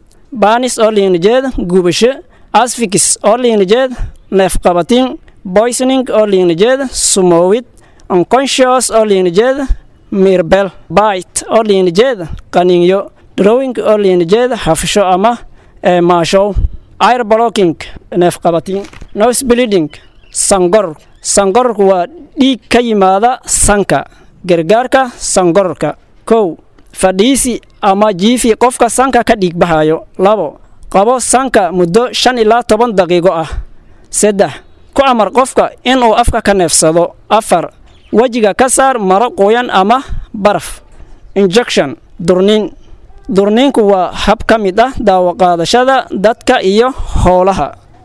banis oo liinajeeda gubasho asfikis oo liinajeeda neefqabatin poisoning oo liinajeeda sumoowid unconscious oo liinajeeda mirbel bite oo liinajeeda qaniinyo drawing oo liinajeeda hafsho ama maashow air blocking neefqabatin nose bleeding sangor sangororku waa dhiig ka yimaada sanka gargaarka sangororka kow fadhiisi ama jiifi qofka sanka ka dhiigbahayo labo qabo sanka muddo shan ilaa toban daqiiqo ah saddex ku amar qofka inuu afka ka neefsado afar wejiga ka saar maro qoyan ama baraf injection durniin durniinku waa hab ka mid ah daawaqaadashada dadka iyo howlaha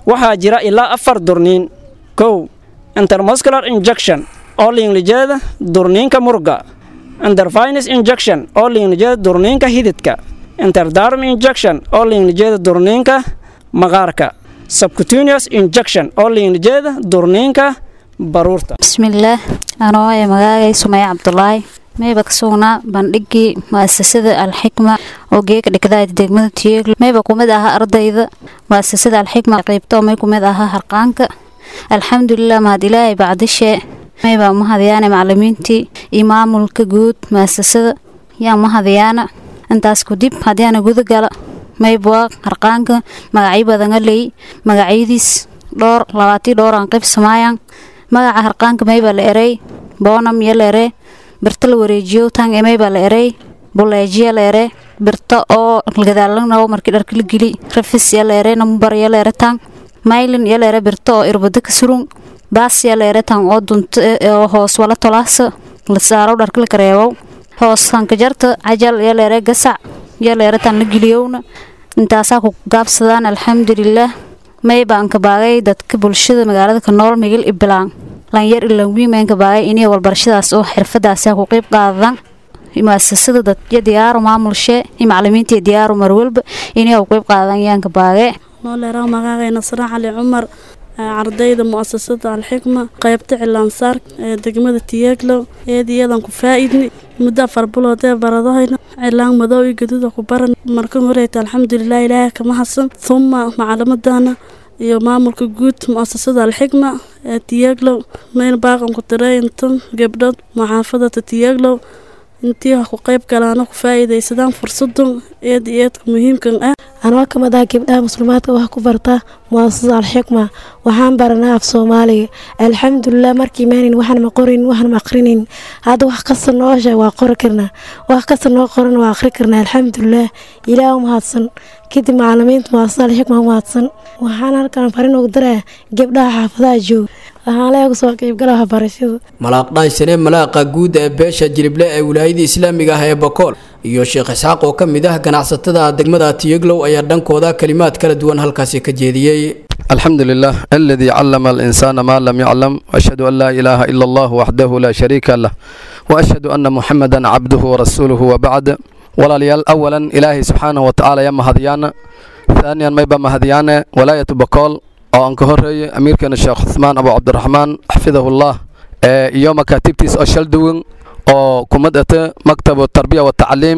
waxaa jira ilaa afar durniin kow intermuscular injection oo liinlijeeda durniinka murga interfinus injection oo liinlijeeda durniinka hididka interdarm injection oo liinlijeeda durniinka maqaarka subcutaneous injection oo liinlijeeda durniinka baruurta bismillaah anoo ee magaagay sumaya cabdulaahi mayba ka sugnaa bandhigii mu'asasada alxikma oo geeka dhigdaayda degmada tiyeegl mayba kumid ahaa ardayda mu'asasada alxikma qaybta oo may kumid ahaa harqaanka alxamdulilah mahad ilaahay bacdishee mayba mahadayaana macalimiintii iyo maamulka guud mu'asasada yaa mahadayaana intaas kudib haddiana gudagala maybwaa harqaanka magacyo badanga ley magacyadiis dhowr labaatii dhowran qayb samaayaan magaca harqaanka mayba la erey boonam iyo la ere birta la wareejiyo tang emayba la erey buleejiya la ere birta oo gadaalanawo markii dharka la geli rafis ya la ere nambar ya la ere tang maylin ya la ere birta oo irbada ka surun baas ya la ere tang oo dunta oo hoos wala tolaasa la saaro dharka la kareewow hoos tanka jarta cajal ya la ere gasac ya la ere tang la geliyowna intaasaa ku gaabsadaan alxamdulilaah maybaanka baagay dadka bulshada magaalada ka nool migil ibilaan lanyar ilanwiimaynka baagay inay walbarashadaas oo xirfadaasi ku qeyb qaadadaan muasasada dadyo diyaaru maamulshee iyo macalimiintii diyaaru marwalba inay u qeyb qaadadaan yaanka baagee nooleeraha magaagay nasra cali cumar ardayda mu'asasada alxikma qaybta cilaansaar ee degmada tiyeeglow eediyadan ku faa-idni muddo afar bilood ee baradahayna cilaan madow iyo gaduuda ku baran markan horeyta alxamdulilah ilaahay kama hasan huma macalimadana iyo maamulka guud mu'asasada alxikma ee tiyeeglow mayn baaqan ku tiray intan gabdhood muxaafadata tiyeeglow intii ha ku qayb galaana ku faa-iidaysadaan fursadan eed eedka muhiimkan ah anoo ka mid ah gabdhaha muslimaadka wax ku barta muasasada alxikma waxaan baranaa af soomaaliga alxamdulilah markii maanin waxaan ma qorin waxaan ma aqrinin hadda wax kasta noo sheeg waa qori karnaa wax kasta noo qoran waa aqri karnaa alxamdulilah ilaah u mahadsan kadib macalimiinta muasasada alxikma u mahadsan waxaan halkan farin ugu daraa gabdhaha xaafadaha jooga waxaan leega soo qaybgala waxbarashada malaaqdhaansane malaaqa guud ee beesha jirible ee wilaayada islaamiga ah ee bakool iyo sheekh isxaaq oo ka mid ah ganacsatada degmada tiyeglow ayaa dhankooda kalimaad kala duwan halkaasi ka jeediyey الحمد لله الذي علم الإنسان ما لم يعلم وأشهد أن لا إله إلا الله وحده لا شريك له وأشهد أن محمدا عبده ورسوله وبعد ولا ليال أولا إلهي سبحانه وتعالى يا مهديان ثانيا ما يبقى مهديان ولاية بقول أو أنك هري أمير كان الشيخ عثمان أبو عبد الرحمن حفظه الله يوم كاتبتيس أشل دوين oo kumadata maktab tarbiya watacliim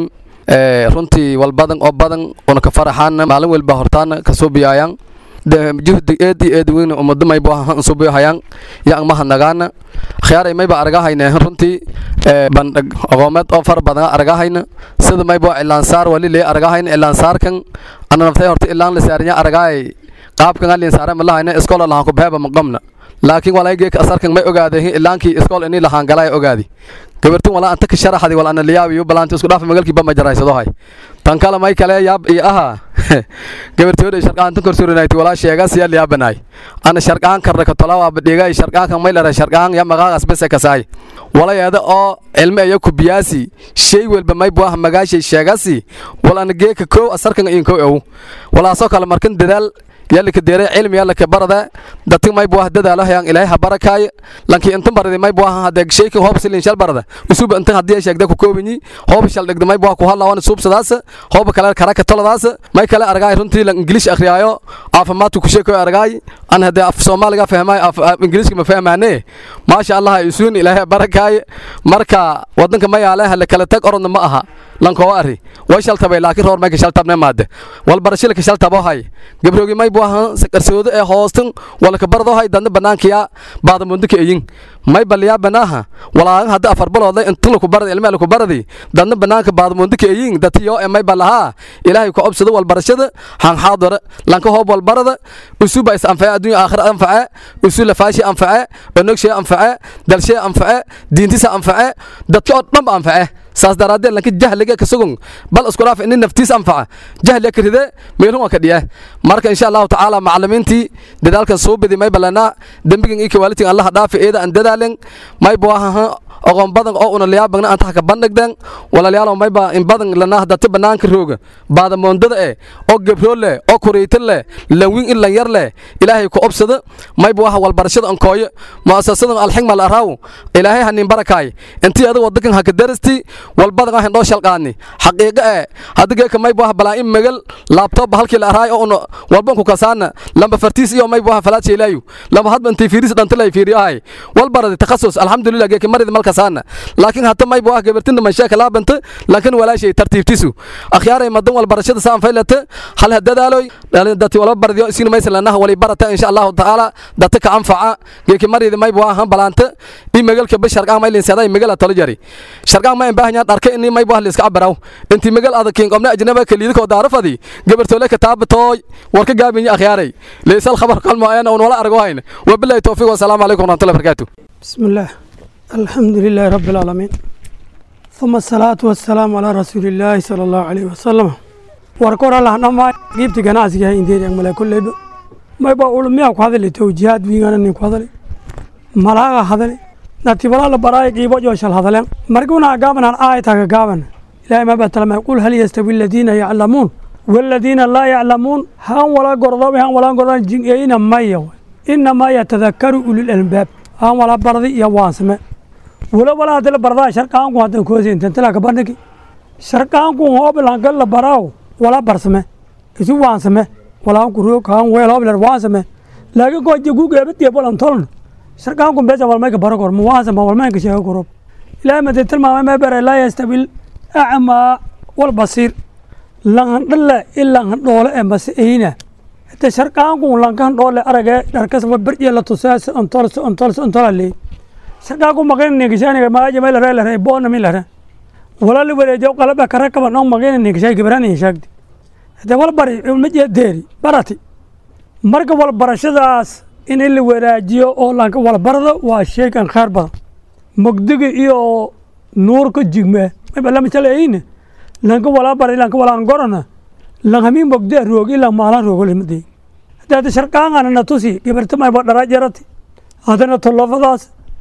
runtii walbadan oo badan una ka faraxaan maalin walba hortaana kasoo biyaayaan juhdi eedi eedi weyn umado mayba suubiyahayaan yaa mahadnagaana khiyaaray mayba aragahayne runtii bandhig aqoomeed oo fara badan aragahayna sida mayba ilaansaar wali lee aragahayna ilaansaarkan ana naftay horta ilaan la saarinya aragaay qaabkan alin saara malahayna iskool lahaan ku beeba maqamna laakiin walaaygeek asarkan may ogaaday ilaankii iskool inii lahaan galay ogaadi gabartin walaa anta ka sharaxdi wal ana liyaabiyo balaanta isku dhaaf magalkii ba ma jaraysado hay tan kale may kale yaab iyo aha gabartooda sharqaan tan korsurinayt walaa sheegas ya liyaabanaay ana sharqaan karra ka tolawa badhiga sharqaan kan may lara sharqaan ya magaagas bes ka saay walaayada oo ilme ayo ku biyaasi shay walba may buah magaashay sheegasi wal ana geeka koow asarkan in koow ow walaa soo kale markan dadaal yalla ka deere cilmi yalla ka barada dadka may buah dadaalo hayaan ilaahay ha barakaay lanki inta barada may buah hada sheeyka hoob silin shal barada usub inta hadii sheegda ku koobini hoob shal dhigda may buah ku halawan sub sadaas hoob kale kara ka toladaas may kale argaay runtii lan english akhriyaayo caafimaadku ku sheeko argaay an hada af soomaaliga fahmay af ingiriiska ma fahmaane ma sha Allah isuun ilaahay barakaay marka wadanka may yaala hal kala tag orodna ma aha lanko ari way shal tabay laakiin roor may ka shal tabne maade wal barashil ka shal tabo hay gabroogi may buahan sakarsoodo ee hoostan wala ka bardo hay dadna banaankiya baada mundika eyin may baliya banaha walaa hadda afar balood inta la ku barada ilmaha la ku baradi dadna banaanka baada mundika eyin datiyo ee may balaha ilaahay ku obsado wal barashada han xaadara lanka hoob wal barada usuba is anfaca adduunya aakhira anfaca usula faashi anfaca onogshay anfaca dalshay anfaca diintisa anfaca dadka oo dhan anfaca saas daraaddeed lanka jahliga ka sugun bal isku dhaaf in naftiis anfaca jahliga ka ride meelun waa ka dhiya marka insha allahu tacaala macalimiintii dadaalkan soo bedi may balana dembigan iyo kawaalidkan allaha dhaafi eeda aan dadaalen may buahaha aqoon badan oo una liyaabagna antax ka bandhigden walaalayaal mayba in badan lana dati banaanka rooga baadamoondada eh oo gebro leh oo kureyta leh lanwin in lan yar leh ilaahay ku obsada mayba waxa walbarashada ankooyo mu'asasada alxigma alaraw ilaahay hanin barakaay intii adiga wadankan haka darasti walbadan ah indhoo shalqaani xaqiiqo eh hadiga ka mayba waxa balaa in magal laptop halkii la araay oo walban ku kasaana lamba fartiis iyo mayba waxa falaad sheelayu lamba hadba intii fiiris dhantalay fiiriyahay walbarada takhasus alxamdulilah geeka marida malkasaana laakiin hata mayba waxa gabartinda manshaaka laabanta laakiin walaashay tartiibtisu akhyaaray madan walbarashada saan faylata hal hadadaaloy dati walba bardiyo isin maysan lanaha wali barata insha allahu tacaala data ka anfaca geeki marida mayba waxa balaanta in magalka bashar ah maylin saday magala talo jari sharqaa ma baahanya dharka in mayba wax liska abaraw intii magal adag kiin qomna ajnaba kaliida ko daarafadi gabartole ka taabtooy warka gaabin akhyaaray leysal khabar qalmo ayana wala argo hayna wabillahi tawfiiq wa salaamu alaykum wa rahmatullahi wa barakatuh بسم الله الحمد لله رب العالمين ثم الصلاة والسلام على رسول الله صلى الله عليه وسلم warkor allah dhammaa qiibta ganacsiga indeed mala kulleyba mayba ulmiyaa ku hadali towjihaad wiigana nin ku hadali malaaga hadali natibala la baraay qiibo jooshal hadaleen markuna gaabanan aayataga gaaban ilaahay ma batalama qul hal yastawi aladiina yaclamuun والذين لا يعلمون هان ولا قرضوا هان ولا قرضوا جنين مايا إنما يتذكر أولي الألباب هان ولا برضي يا واسمه ولا ولا هذا البرضا شركان كو هذا كوزي انت تلا كبرنك شركان كو هو بلانقل براو ولا برسمه إذا واسمه ولا كرو كان ولا ولا واسمه لكن كو جيجو جابت يبول انتولن شركان كو بيجا ولا ما كبر كور مواسمه ولا ما كشيء كروب لا ما تتلمع ما بر لا يستوي الأعمى والبصير langan dhalle in langan dhoole ee masiina hata sharqaanku langan dhoole arage dharkas berje la tusaas ontols ontols ontolale sharqaanku maqin nigishaaniga maaja meel reel reel boona meel reel wala li wareejo qalaba karakaba no maqin nigishay gibrani shagdi hada wal bari ma jeedeeri barati marka wal barashadaas in la waraajiyo oo lanka wal barado waa sheegan khair badan mugdiga iyo nuurka jigme ma bala misaleeyne lanka walaa baray lanka walaan gorana langhami mogde roog ilan maalan roogolimadey hadaada sharqaangana na tusi gabartamayba dhara jarati hadana tolofadaas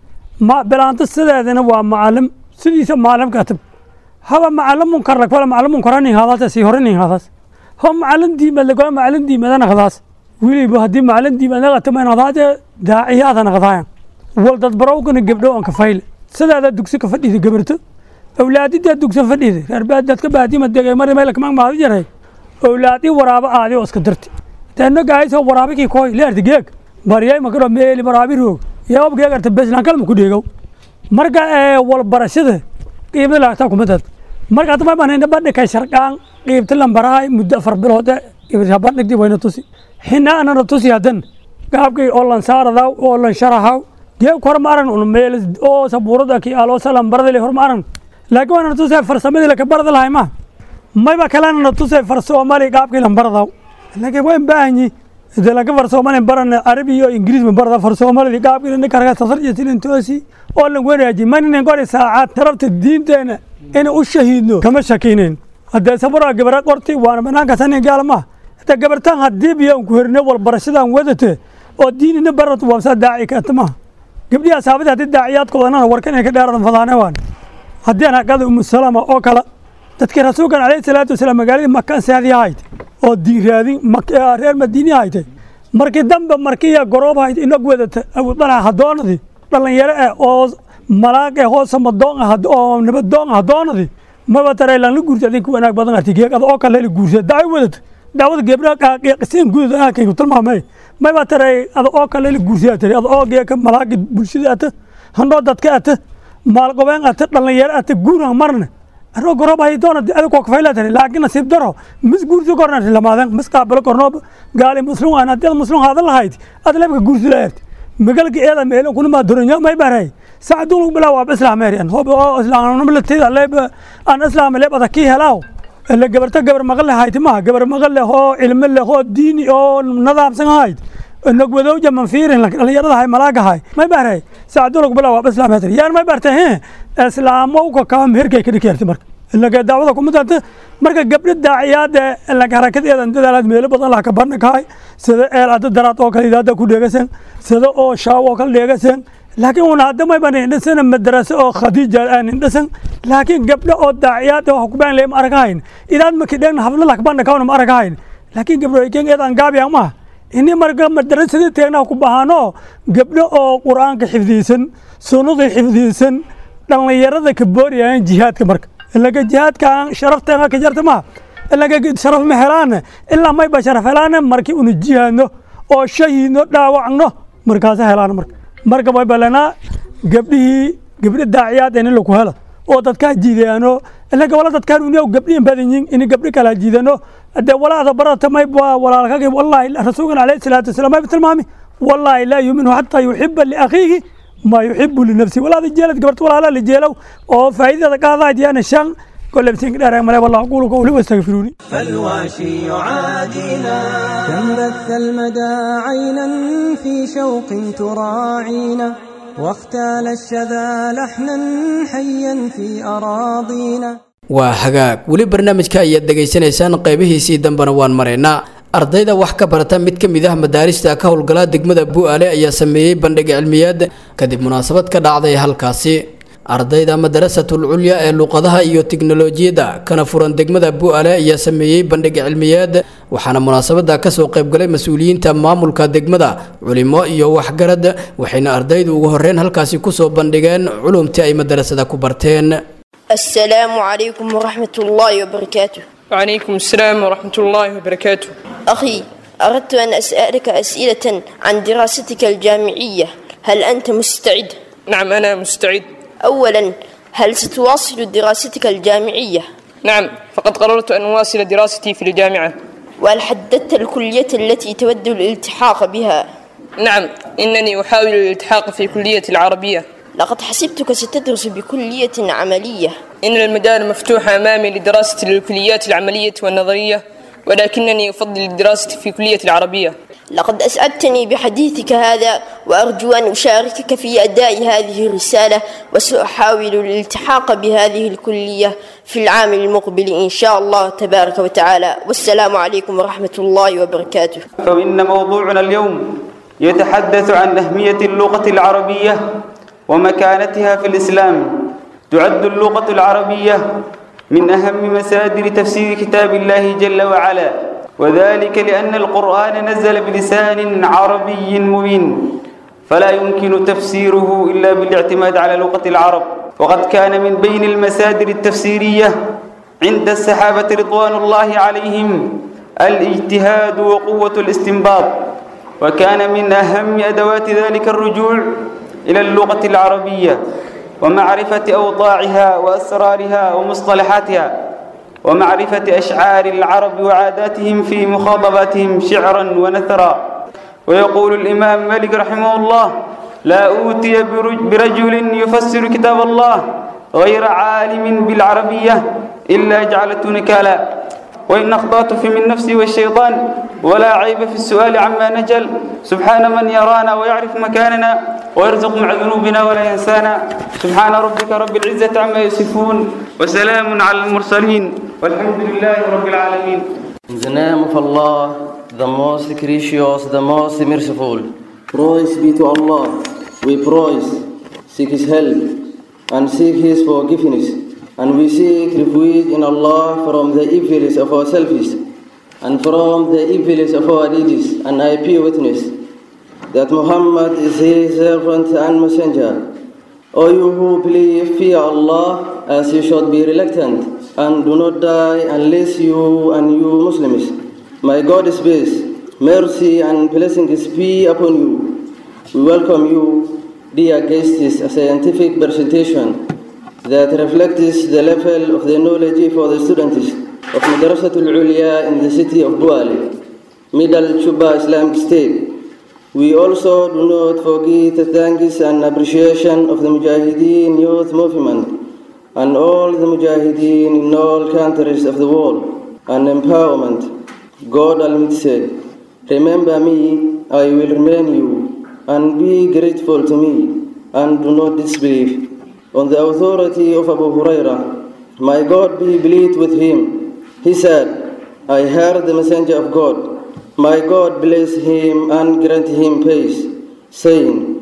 ma bilaanta sideedana waa macalim sidiisa maalim katib haba macalim munkar lakfala macalim munkarani hadaas sii horani hadaas ho macalim diimad lakfala macalim diimadana hadaas wiliba haddii macalim diimada qatamayna hadaade daaciyaadana hadaayan wal dad barowgana gabdho aan kafayle sideeda dugsi ka fadhida gabarto awlaadida dugsa fadhida reerbaad dadka baadima degay mari meel kama maadi jaray awlaadi waraaba aadi oo iska dirti taano gaayso waraabi ki koy leerti geeg bariyay makaro meeli waraabi roog yaab geeg arta beslan kalma ku dheegow marka ee wal barashada qiibada laagta kuma dad marka hadda ma baahnayna badhi ka sharqaan qiibta lambarahay muddo afar bilood qiibta bandhigdi wayna tusi xina anana tusi hadan gaabkay oo lan saaradaw oo lan sharahaw geeg kormaaran un meel oo sabuurada ki alo salam baradale hormaaran laakiin waana natusay farsamadii laka barada lahay ma mayba kalena natusay far soomaali qaabkii lan baradaw laakiin waan baahanyi de laka far soomaali barana arabi iyo ingiriis ma barada far soomaalidii qaabkii ninka raga tasarja silin toosi oo lan wanaaji maninen gori saacad tarabta diinteena ina u shahiidno kama shakinayn haddee sabura gabara qorti waana banaanka sanin gaalma hata gabartaan haddii biyo ku herine wal barashadan wadate oo diinina barata waabsaa daaci kaatama gabdhihi asaabadii haddii daaciyaadkoodana warkan inay ka dheeradan fadaane waan haddii aan haqada umu salama oo kale dadkii rasuulkan calayhi salaatu wasalaam magaaladii makaan saadi ahayd oo diiraadin reer madiini ahaytay markii dambe markiya goroob ahayd inag wadata abudalac hadoonadii dhallinyaro eh oo malaaq eh oo samadoon ah oo nabadoon ah hadoonadii maba taray lan la guursa adinka wanaag badan arti geegada oo kale la guursa dacwo wadata dacwada gebdha qisiin gudud aakaygu tilmaamay mayba taray ada oo kale la guursa tari ada oo geeka malaaqi bulshada ata handhoo dadka ata maalqobeen ata dhallinyaro ata guurah marne aroo gorob hay doona ada koo kafayla tari laakiin nasiib daro mis guursi korna lamaadeen mis qaabalo kornoo gaali muslim aan haddii ad muslim haadan lahayd ad lebka guursi lahayd magalka eeda meelo kuna ma doranyo may baray sacdun lagu bilaa waa islaameeriyan hob oo islaamnimalateeda leeb aan islaam leeb ada kii helaaw la gabarta gabar maqal lahayd ma gabar maqal leh oo cilmo leh oo diini oo nadaamsan ahayd nagwadow jaman fiirin dhalinyarada hay malaagahay may baray sacdun lagu bilaa waa islaameeriyan yaan may bartay he islaamo ka kaam herkay ka dhikeerti marka ilaga dacwada kuma danta marka gabdho daaciyaada ilaga harakadeedan dadaalaad meelo badan la ka barna kahay sida eel ada daraad oo kale idaada ku dheegasan sida oo shaaw oo kale dheegasan laakiin una hadda may baan indhasana madraso oo khadiija aan indhasan laakiin gabdho oo daaciyaad oo kubaan leem aragahayn idaad makidhen habla lakbana kawana ma aragahayn laakiin gabdho ikeen eed aan gaabiyan ma ini marka madrasadii teegna ku bahaano gabdho oo qur-aanka xifdiisan sunnadii xifdiisan dhallinyarada ka booriyaan jihaadka marka ilaga jihaadka sharafteena ka jarta ma ilaga sharaf ma helaan ilaa may ba sharaf helaan markii unu jihaadno oo shahidno dhaawacno markaasa helaan marka marka way balanaa gabdhihii gabdho daaciyaad in lagu helo oo dadkaa jiidaano ilaga wala dadkaan uniyaw gabdhihin badan yihin in gabdhi kala jiidano de walaada barata may ba walaalkagi wallahi rasuulkan alayhi salaatu wasalaam may tilmaami wallahi laa yuminu xataa yuxiba liakhiihi ما يحب لنفسه ولا ذي جلد قبرت ولا لا جيلو أو فائدة قاضي ديانا شان كل بسين كده ما والله أقول قولي واستغفروني فالواشي يعادينا كم بث المدى عينا في شوق تراعينا واختال الشذا لحنا حيا في أراضينا waa hagaag weli barnaamijka ayaad dhegaysanaysaan qaybihiisii dambena waan maraynaa ardayda wax ka barata mid ka mid ah madaarista ka howlgala degmada bu'aale ayaa sameeyey bandhig cilmiyeed kadib munaasabad ka dhacday halkaasi ardayda madarasatul culya ee luqadaha iyo tiknolojiyadda kana furan degmada bu'aale ayaa sameeyey bandhig cilmiyeed waxaana munaasabada kasoo qaybgalay mas-uuliyiinta maamulka degmada culimo iyo waxgarad waxayna ardaydu ugu horeyn halkaasi kusoo bandhigeen culumtii ay madarasada ku barteen السلام عليكم ورحمة الله وبركاته وعليكم السلام ورحمة الله وبركاته أخي أردت أن أسألك أسئلة عن دراستك الجامعية هل أنت مستعد؟ نعم أنا مستعد أولا هل ستواصل دراستك الجامعية؟ نعم فقد قررت أن أواصل دراستي في الجامعة وهل حددت الكلية التي تود الالتحاق بها؟ نعم إنني أحاول الالتحاق في كلية العربية لقد حسبتك ستدرس بكلية عملية إن المجال مفتوح أمامي لدراسة الكليات العملية والنظرية ولكنني أفضل الدراسة في كلية العربية لقد أسعدتني بحديثك هذا وأرجو أن أشاركك في أداء هذه الرسالة وسأحاول الالتحاق بهذه الكلية في العام المقبل إن شاء الله تبارك وتعالى والسلام عليكم ورحمة الله وبركاته فإن موضوعنا اليوم يتحدث عن أهمية اللغة العربية ومكانتها في الإسلام تعد اللغة العربية من أهم مصادر تفسير كتاب الله جل وعلا وذلك لأن القرآن نزل بلسان عربي مبين فلا يمكن تفسيره إلا بالاعتماد على لغة العرب وقد كان من بين المصادر التفسيرية عند الصحابة رضوان الله عليهم الاجتهاد وقوة الاستنباط وكان من أهم أدوات ذلك الرجوع إلى اللغة العربية ومعرفة أوضاعها وأسرارها ومصطلحاتها ومعرفة أشعار العرب وعاداتهم في مخاطباتهم شعرا ونثرا ويقول الإمام مالك رحمه الله لا أوتي برجل يفسر كتاب الله غير عالم بالعربية إلا جعلته نكالا وإن أخطأت في من نفسي والشيطان ولا عيب في السؤال عما نجل سبحان من يرانا ويعرف مكاننا ويرزق مع ذنوبنا ولا ينسانا سبحان ربك رب العزة عما يصفون وسلام على المرسلين والحمد لله رب العالمين In the name of Allah, the most gracious, the most merciful. Praise be to Allah. We praise, seek His help, and seek His forgiveness. And we seek refuge in Allah from the evils of ourselves and from the evils of our deeds. And I bear witness that Muhammad is His servant and messenger. O you who believe, fear Allah as you should be reluctant and do not die unless you and you Muslims. My God is peace, mercy and blessings be upon you. We welcome you, dear guests, a scientific presentation that reflects the level of the knowledge for the students of Madrasatul Ulia in the city of Buali, Middle Chuba Islamic State. We also do not forget the thanks and appreciation of the Mujahideen Youth Movement and all the Mujahideen in all countries of the world and empowerment. God Almighty said, Remember me, I will remain you, and be grateful to me, and do not disbelieve. On the authority of Abu Huraira, my God be pleased with him. He said, I heard the messenger of God. My God bless him and grant him peace, saying,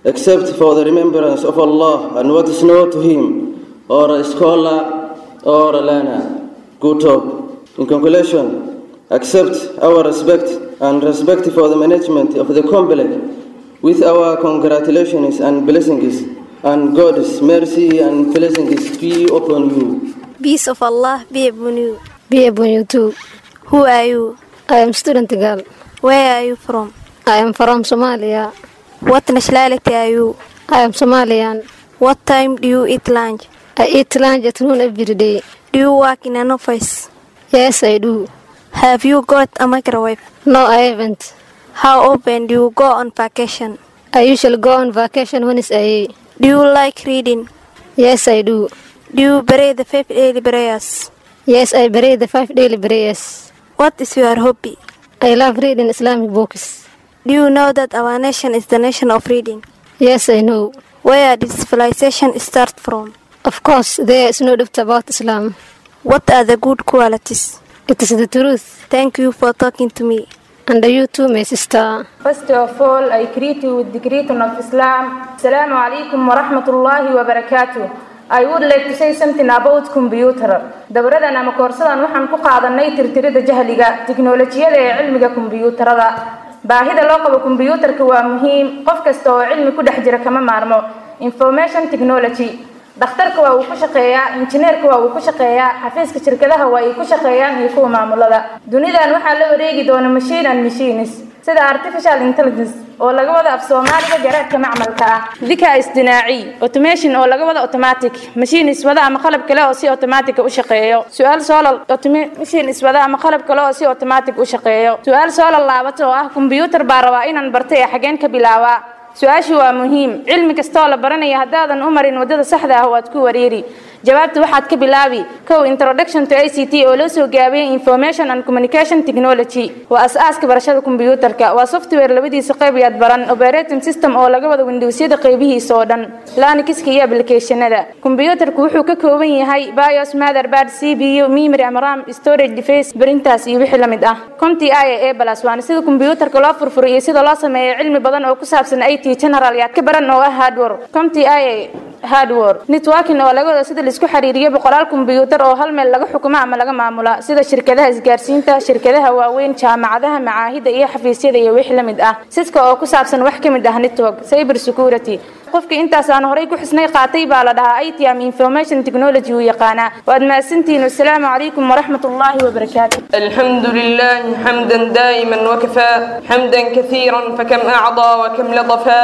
except for the remembrance of Allah and what is known to Him, or a scholar or a learner. Good talk. In conclusion, accept our respect and respect for the management of the complex with our congratulations and blessings and God's mercy and blessings be upon you. Peace of Allah be upon you. Be upon you too. Who are you? I am student girl. Where are you from? I am from Somalia. What nationality are you? I am Somalian. What time do you eat lunch? I eat lunch at noon every day. Do you work in an office? Yes, I do. Have you got a microwave? No, I haven't. How often do you go on vacation? I usually go on vacation when it's a Do you like reading? Yes, I do. Do you pray the five daily prayers? Yes, I pray the five daily prayers. What is your hobby? I love reading Islamic books. Do you know that our nation is the nation of reading? Yes, I know. Where did civilization start from? Of course, there is no doubt about Islam. What are the good qualities? It is the truth. Thank you for talking to me. And you too, my sister. First of all, I greet you with the greeting of Islam. Assalamu alaikum wa rahmatullahi wa barakatuh. I would like to say something about computer. Dowradan ama koorsadan waxaan ku qaadanay tirtirida jahliga, tiknoolajiyada ee cilmiga kombiyuutarada. Baahida loo qabo kombiyuutarka waa muhiim. Qof kasta oo cilmi ku dhex jira kama maarmo. Information technology. dhakhtarka waa uu ku shaqeeyaa injineerka waa uu ku shaqeeyaa xafiiska shirkadaha waa ay ku shaqeeyaan iyo kuwa maamulada dunidan waxaa la wareegi doona machine and machines sida artificial intelligence oo laga wada af soomaaliga garaadka macmalka ah dika isdinaaci automation oo laga wada automatic machines wada ama qalab kale oo si automatic u shaqeeyo su-aal soolal machines wada ama qalab kale oo si automatic u shaqeeyo su-aal soolal laabato oo ah computer baa rabaa inaan bartay ee xageen ka bilaabaa su-aashu waa muhiim cilmi kastoo la baranaya haddaadan u marin waddada saxda ah waad ku wareeri jawaabta waxaad ka bilaabi kow introduction to i c t oo loo soo gaabiyey information and communication technology waa as-aaska barashada kombiyuutarka waa software labadiisa qayb yaad baran operating system oo laga wada windowsyada qaybihiisa oo dhan lanikiska iyo applicationada kombiyuutarku wuxuu ka kooban yahay bios motherboard c b u memory ama ram storage device printas iyo wixii la mid ah conti i a plus waana sida kombiyuutarka loo furfuro iyo sida loo sameeyo cilmi badan oo ku saabsan i t general yaad ka baran oo ah hardware conti i a hardware networking oo laga wada sida laisku xiriiriyo boqolaal kombiyuutar oo hal meel laga xukumo ama laga maamula sida shirkadaha isgaarsiinta shirkadaha waaweyn jaamacadaha macaahida iyo xafiisyada iyo wixii la mid ah siska oo ku saabsan wax ka mid ah network cyber security qofka intaas aan horay ku xisnay qaatay baa la dhahaa it am information technology uu yaqaanaa waad mahadsantihiin wasalaamu calaykum waraxmat ullaahi wabarakaatu الحمد لله حمدا دائما وكفى حمدا كثيرا فكم أعضى وكم لطفا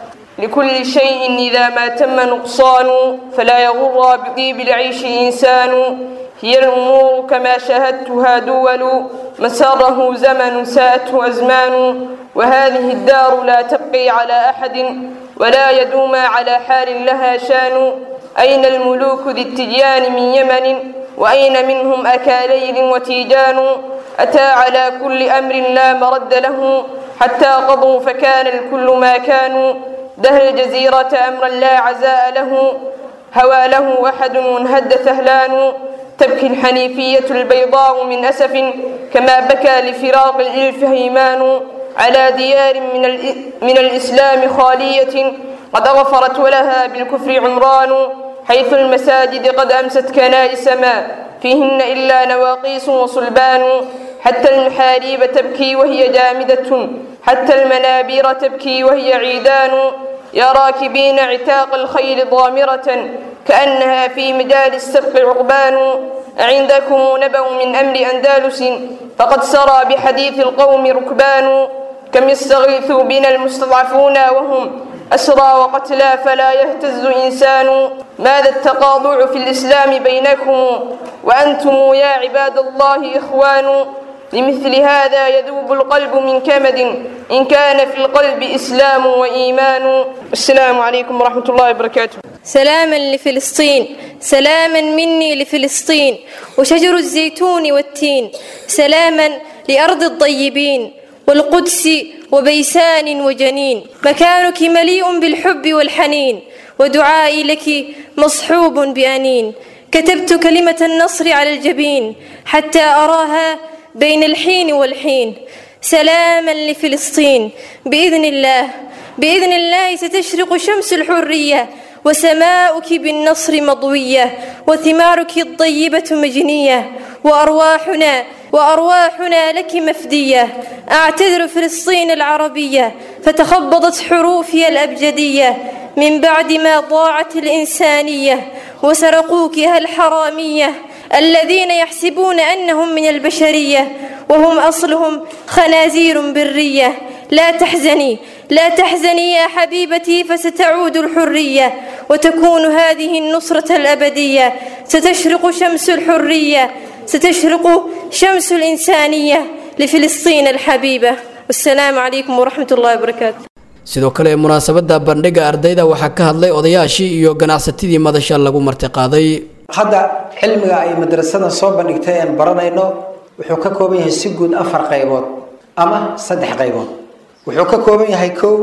لكل شيء إذا ما تم نقصان فلا يغر بطيب العيش إنسان هي الأمور كما شاهدتها دول مساره زمن ساءته أزمان وهذه الدار لا تبقي على أحد ولا يدوم على حال لها شان أين الملوك ذي التجيان من يمن وأين منهم أكاليل وتيجان أتى على كل أمر لا مرد له حتى قضوا فكان الكل ما كانوا دهر الجزيرة أمرا لا عزاء له هوى له أحد وانهد ثهلان تبكي الحنيفية البيضاء من أسف كما بكى لفراق الإلف هيمان على ديار من, من الإسلام خالية قد أغفرت ولها بالكفر عمران حيث المساجد قد أمست كنائس ما فيهن إلا نواقيس وصلبان حتى المحاريب تبكي وهي جامدة حتى المنابير تبكي وهي عيدان يا راكبين عتاق الخيل ضامرة كأنها في مجال السبق عقبان أعندكم نبأ من أمر أندلس فقد سرى بحديث القوم ركبان كم يستغيث بنا المستضعفون وهم أسرى وقتلى فلا يهتز إنسان ماذا التقاضع في الإسلام بينكم وأنتم يا عباد الله إخوان لمثل هذا يذوب القلب من كمد إن كان في القلب إسلام وإيمان السلام عليكم ورحمة الله وبركاته سلاما لفلسطين سلاما مني لفلسطين وشجر الزيتون والتين سلاما لأرض الطيبين والقدس وبيسان وجنين مكانك مليء بالحب والحنين ودعائي لك مصحوب بأنين كتبت كلمة النصر على الجبين حتى أراها بين الحين والحين سلاما لفلسطين بإذن الله بإذن الله ستشرق شمس الحرية وسماؤك بالنصر مضوية وثمارك الطيبة مجنية وأرواحنا وأرواحنا لك مفدية أعتذر فلسطين العربية فتخبضت حروفي الأبجدية من بعد ما ضاعت الإنسانية وسرقوكها الحرامية الذين يحسبون أنهم من البشرية وهم أصلهم خنازير برية لا تحزني لا تحزني يا حبيبتي فستعود الحرية وتكون هذه النصرة الأبدية ستشرق شمس الحرية ستشرق شمس الإنسانية لفلسطين الحبيبة والسلام عليكم ورحمة الله وبركاته sidoo kale munaasabada bandhiga ardayda waxaa ka hadlay odayaashii iyo ganacsatadii madasha lagu martiqaaday hadda cilmiga ay madrasadan soo bandhigtay aan baranayno wuxuu ka kooban yahay si guud afar qaybood ama saddex qaybood wuxuu ka kooban yahay kow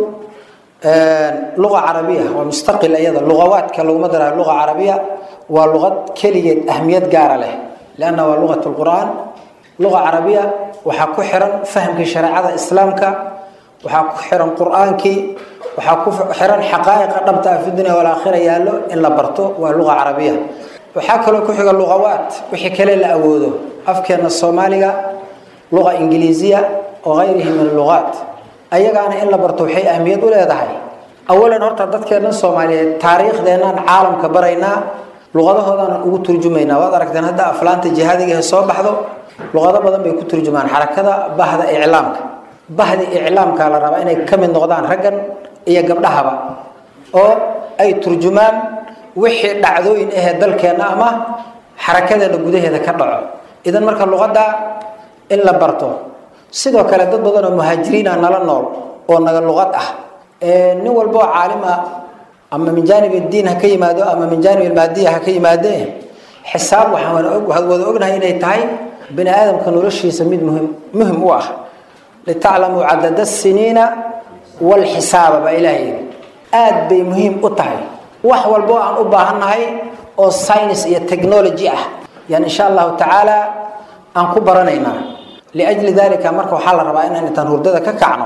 luqa carabiya waa mustaqil iyada luqawaadka laguma darayo luqa carabiya waa luqad keligeed ahmiyad gaara leh lianna waa luqat lqur'aan luqa carabiya waxaa ku xiran fahamkii shareecada islaamka waxaa ku xiran qur'aankii waxaa ku xiran xaqaa'iqa dhabta ah fi dunya walaakhira yaallo in la barto waa luqa carabiya waxaa kaloo ku xiga luqawaat wixii kale la awoodo afkeena soomaaliga luqa ingiliisiya oo gayrihi min luqaat ayagaana in la barto waxay ahmiyad u leedahay awalan horta dadkeennan soomaaliyeed taariikhdeennan caalamka baraynaa luqadahoodaanan ugu turjumaynaa waad aragteen hadda aflaanta jihaadiga ee soo baxdo luqado badan bay ku turjumaan xarakada bahda iclaamka bahdi iclaamka la rabaa inay ka mid noqdaan raggan iyo gabdhahaba oo ay turjumaan wixii dhacdooyin ahee dalkeenna ama xarakadeena gudaheeda ka dhaco idan marka luqadda in la barto sidoo kale dad badan oo muhaajiriina nala nool oo naga luqad ah nin walba oo caalim ah ama min jaanib diin ha ka yimaado ama min jaanib maadiya ha ka yimaadee xisaab waxaan wada ognahay inay tahay bini aadamka noloshiisa mid muhim muhim u ah litaclamuu cadada siniina walxisaaba baa ilaahay yidhi aad bay muhiim u tahay wax walbo aan u baahannahay oo science iyo technology ah yani insha allahu tacaala aan ku baranaynaa liajli dalika marka waxaa la rabaa inaan intaan hurdada ka kacno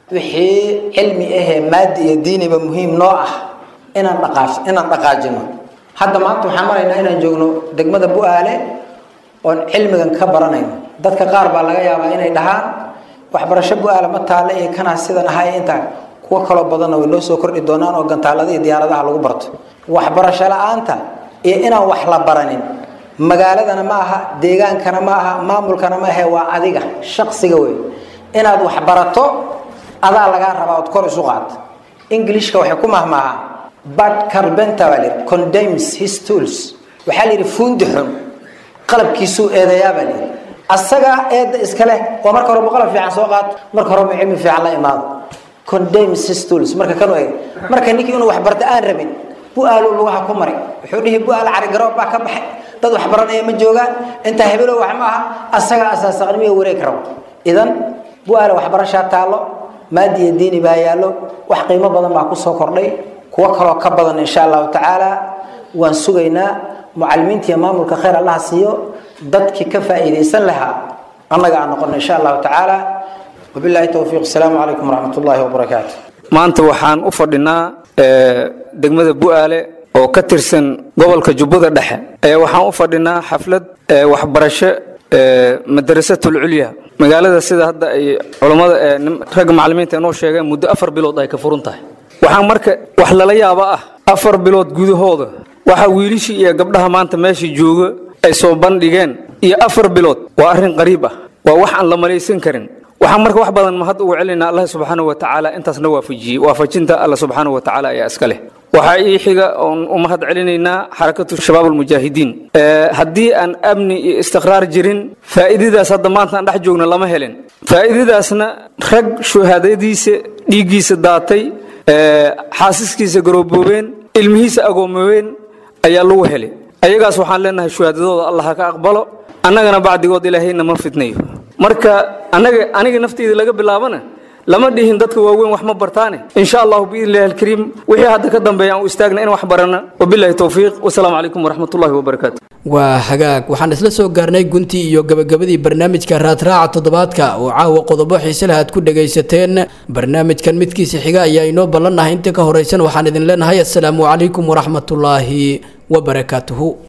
wixii cilmi ahee maadi iyo diiniba muhiim noo ah inaan dhaqaaj inaan dhaqaajino hadda maanta waxaan maraynaa inaan joogno degmada bu-aale oon cilmigan ka baranayno dadka qaar baa laga yaabaa inay dhahaan waxbarasho bu-aale ma taale iyo kanaa sidan ahay intaa kuwo kaloo badanna way noo soo kordhi doonaan oo gantaalada iyo diyaaradaha lagu barto waxbarasho la-aanta iyo inaan wax la baranin magaaladana ma aha deegaankana ma aha maamulkana ma ahe waa adiga shaqsiga wey inaad wax barato adaa lagaa rabaa ood kor isu qaad ingilishka waxay ku mahmaahaa bad carbenta baa lihi condemns his tools waxaa la yidhi fuundi xun qalabkiisuu eedayaa baa lihi asaga eedda iskale waa marka horeba qalab fiican soo qaad marka horeba cilmi fiican la imaado condemns his tools marka kanu eeg marka ninkii inuu wax barta aan rabin bu-aaluu lugaha ku maray wuxuu dhihi bu-aal carigaroob baa ka baxay dad wax baranaya ma joogaan intaa hebelow wax ma aha asaga asaasaqnimiyo wareeg rabo idan bu-aale waxbarashaa taallo maadi iyo diini baa yaallo wax qiimo badan baa kusoo kordhay kuwo kaloo ka badan insha allahu tacaala waan sugaynaa mucalimiinta iyo maamulka khayr allaha siiyo dadkii ka faa'iidaysan lahaa annaga aan noqono insha allahu tacaala wabillahi towfiiq asalaamu calaykum waraxmat ullaahi wabarakaatu maanta waxaan u fadhinaa degmada bu-aale oo ka tirsan gobolka jubbada dhexe ee waxaan u fadhinaa xaflad waxbarasho madarasatul culya magaalada sida hadda ay culammada ragga macalimiinta inoo sheegeen muddo afar bilood ay ka furan tahay waxaa marka wax lala yaaba ah afar bilood gudahooda waxa wiilishii iyo gabdhaha maanta meesha jooga ay soo bandhigeen iyo afar bilood waa arrin qariib ah waa wax aan la malaysan karin waxaan marka wax badan mahad ugu celinaa allah subxaanahu wa tacaala intaasna waafajiyey waafajinta allah subxaanahu wa tacaala ayaa iska leh waxaa ii xiga oon u mahad celinaynaa xarakatu shabaab almujaahidiin haddii aan amni iyo istiqraar jirin faa'iidadaas hadda maanta aan dhex joogno lama helin faa'iidadaasna rag shuhaadadiisa dhiiggiisa daatay xaasiskiisa garooboobeen ilmihiisa agoomoobeen ayaa lagu helay ayagaas waxaan leenahay shuhaadadooda allah ha ka aqbalo annagana bacdigood ilaahayna ma fitnayo marka anaga aniga nafteyda laga bilaabana lama dhihin dadka waaweyn wax ma bartaane insha allahu biidnillahi alkariim wixii hadda ka dambeeya aan u istaagna in wax barana wabillahi towfiiq wasalaamu calaykum waraxmatullahi wabarakaatu waa hagaag waxaan isla soo gaarnay guntii iyo gabagabadii barnaamijka raadraaca toddobaadka oo caawa qodobo xiise leh aad ku dhagaysateen barnaamijkan midkiisa xiga ayaa inoo ballannahay inta ka horaysan waxaan idin leenahay assalaamu calaykum waraxmatullaahi wabarakaatuhu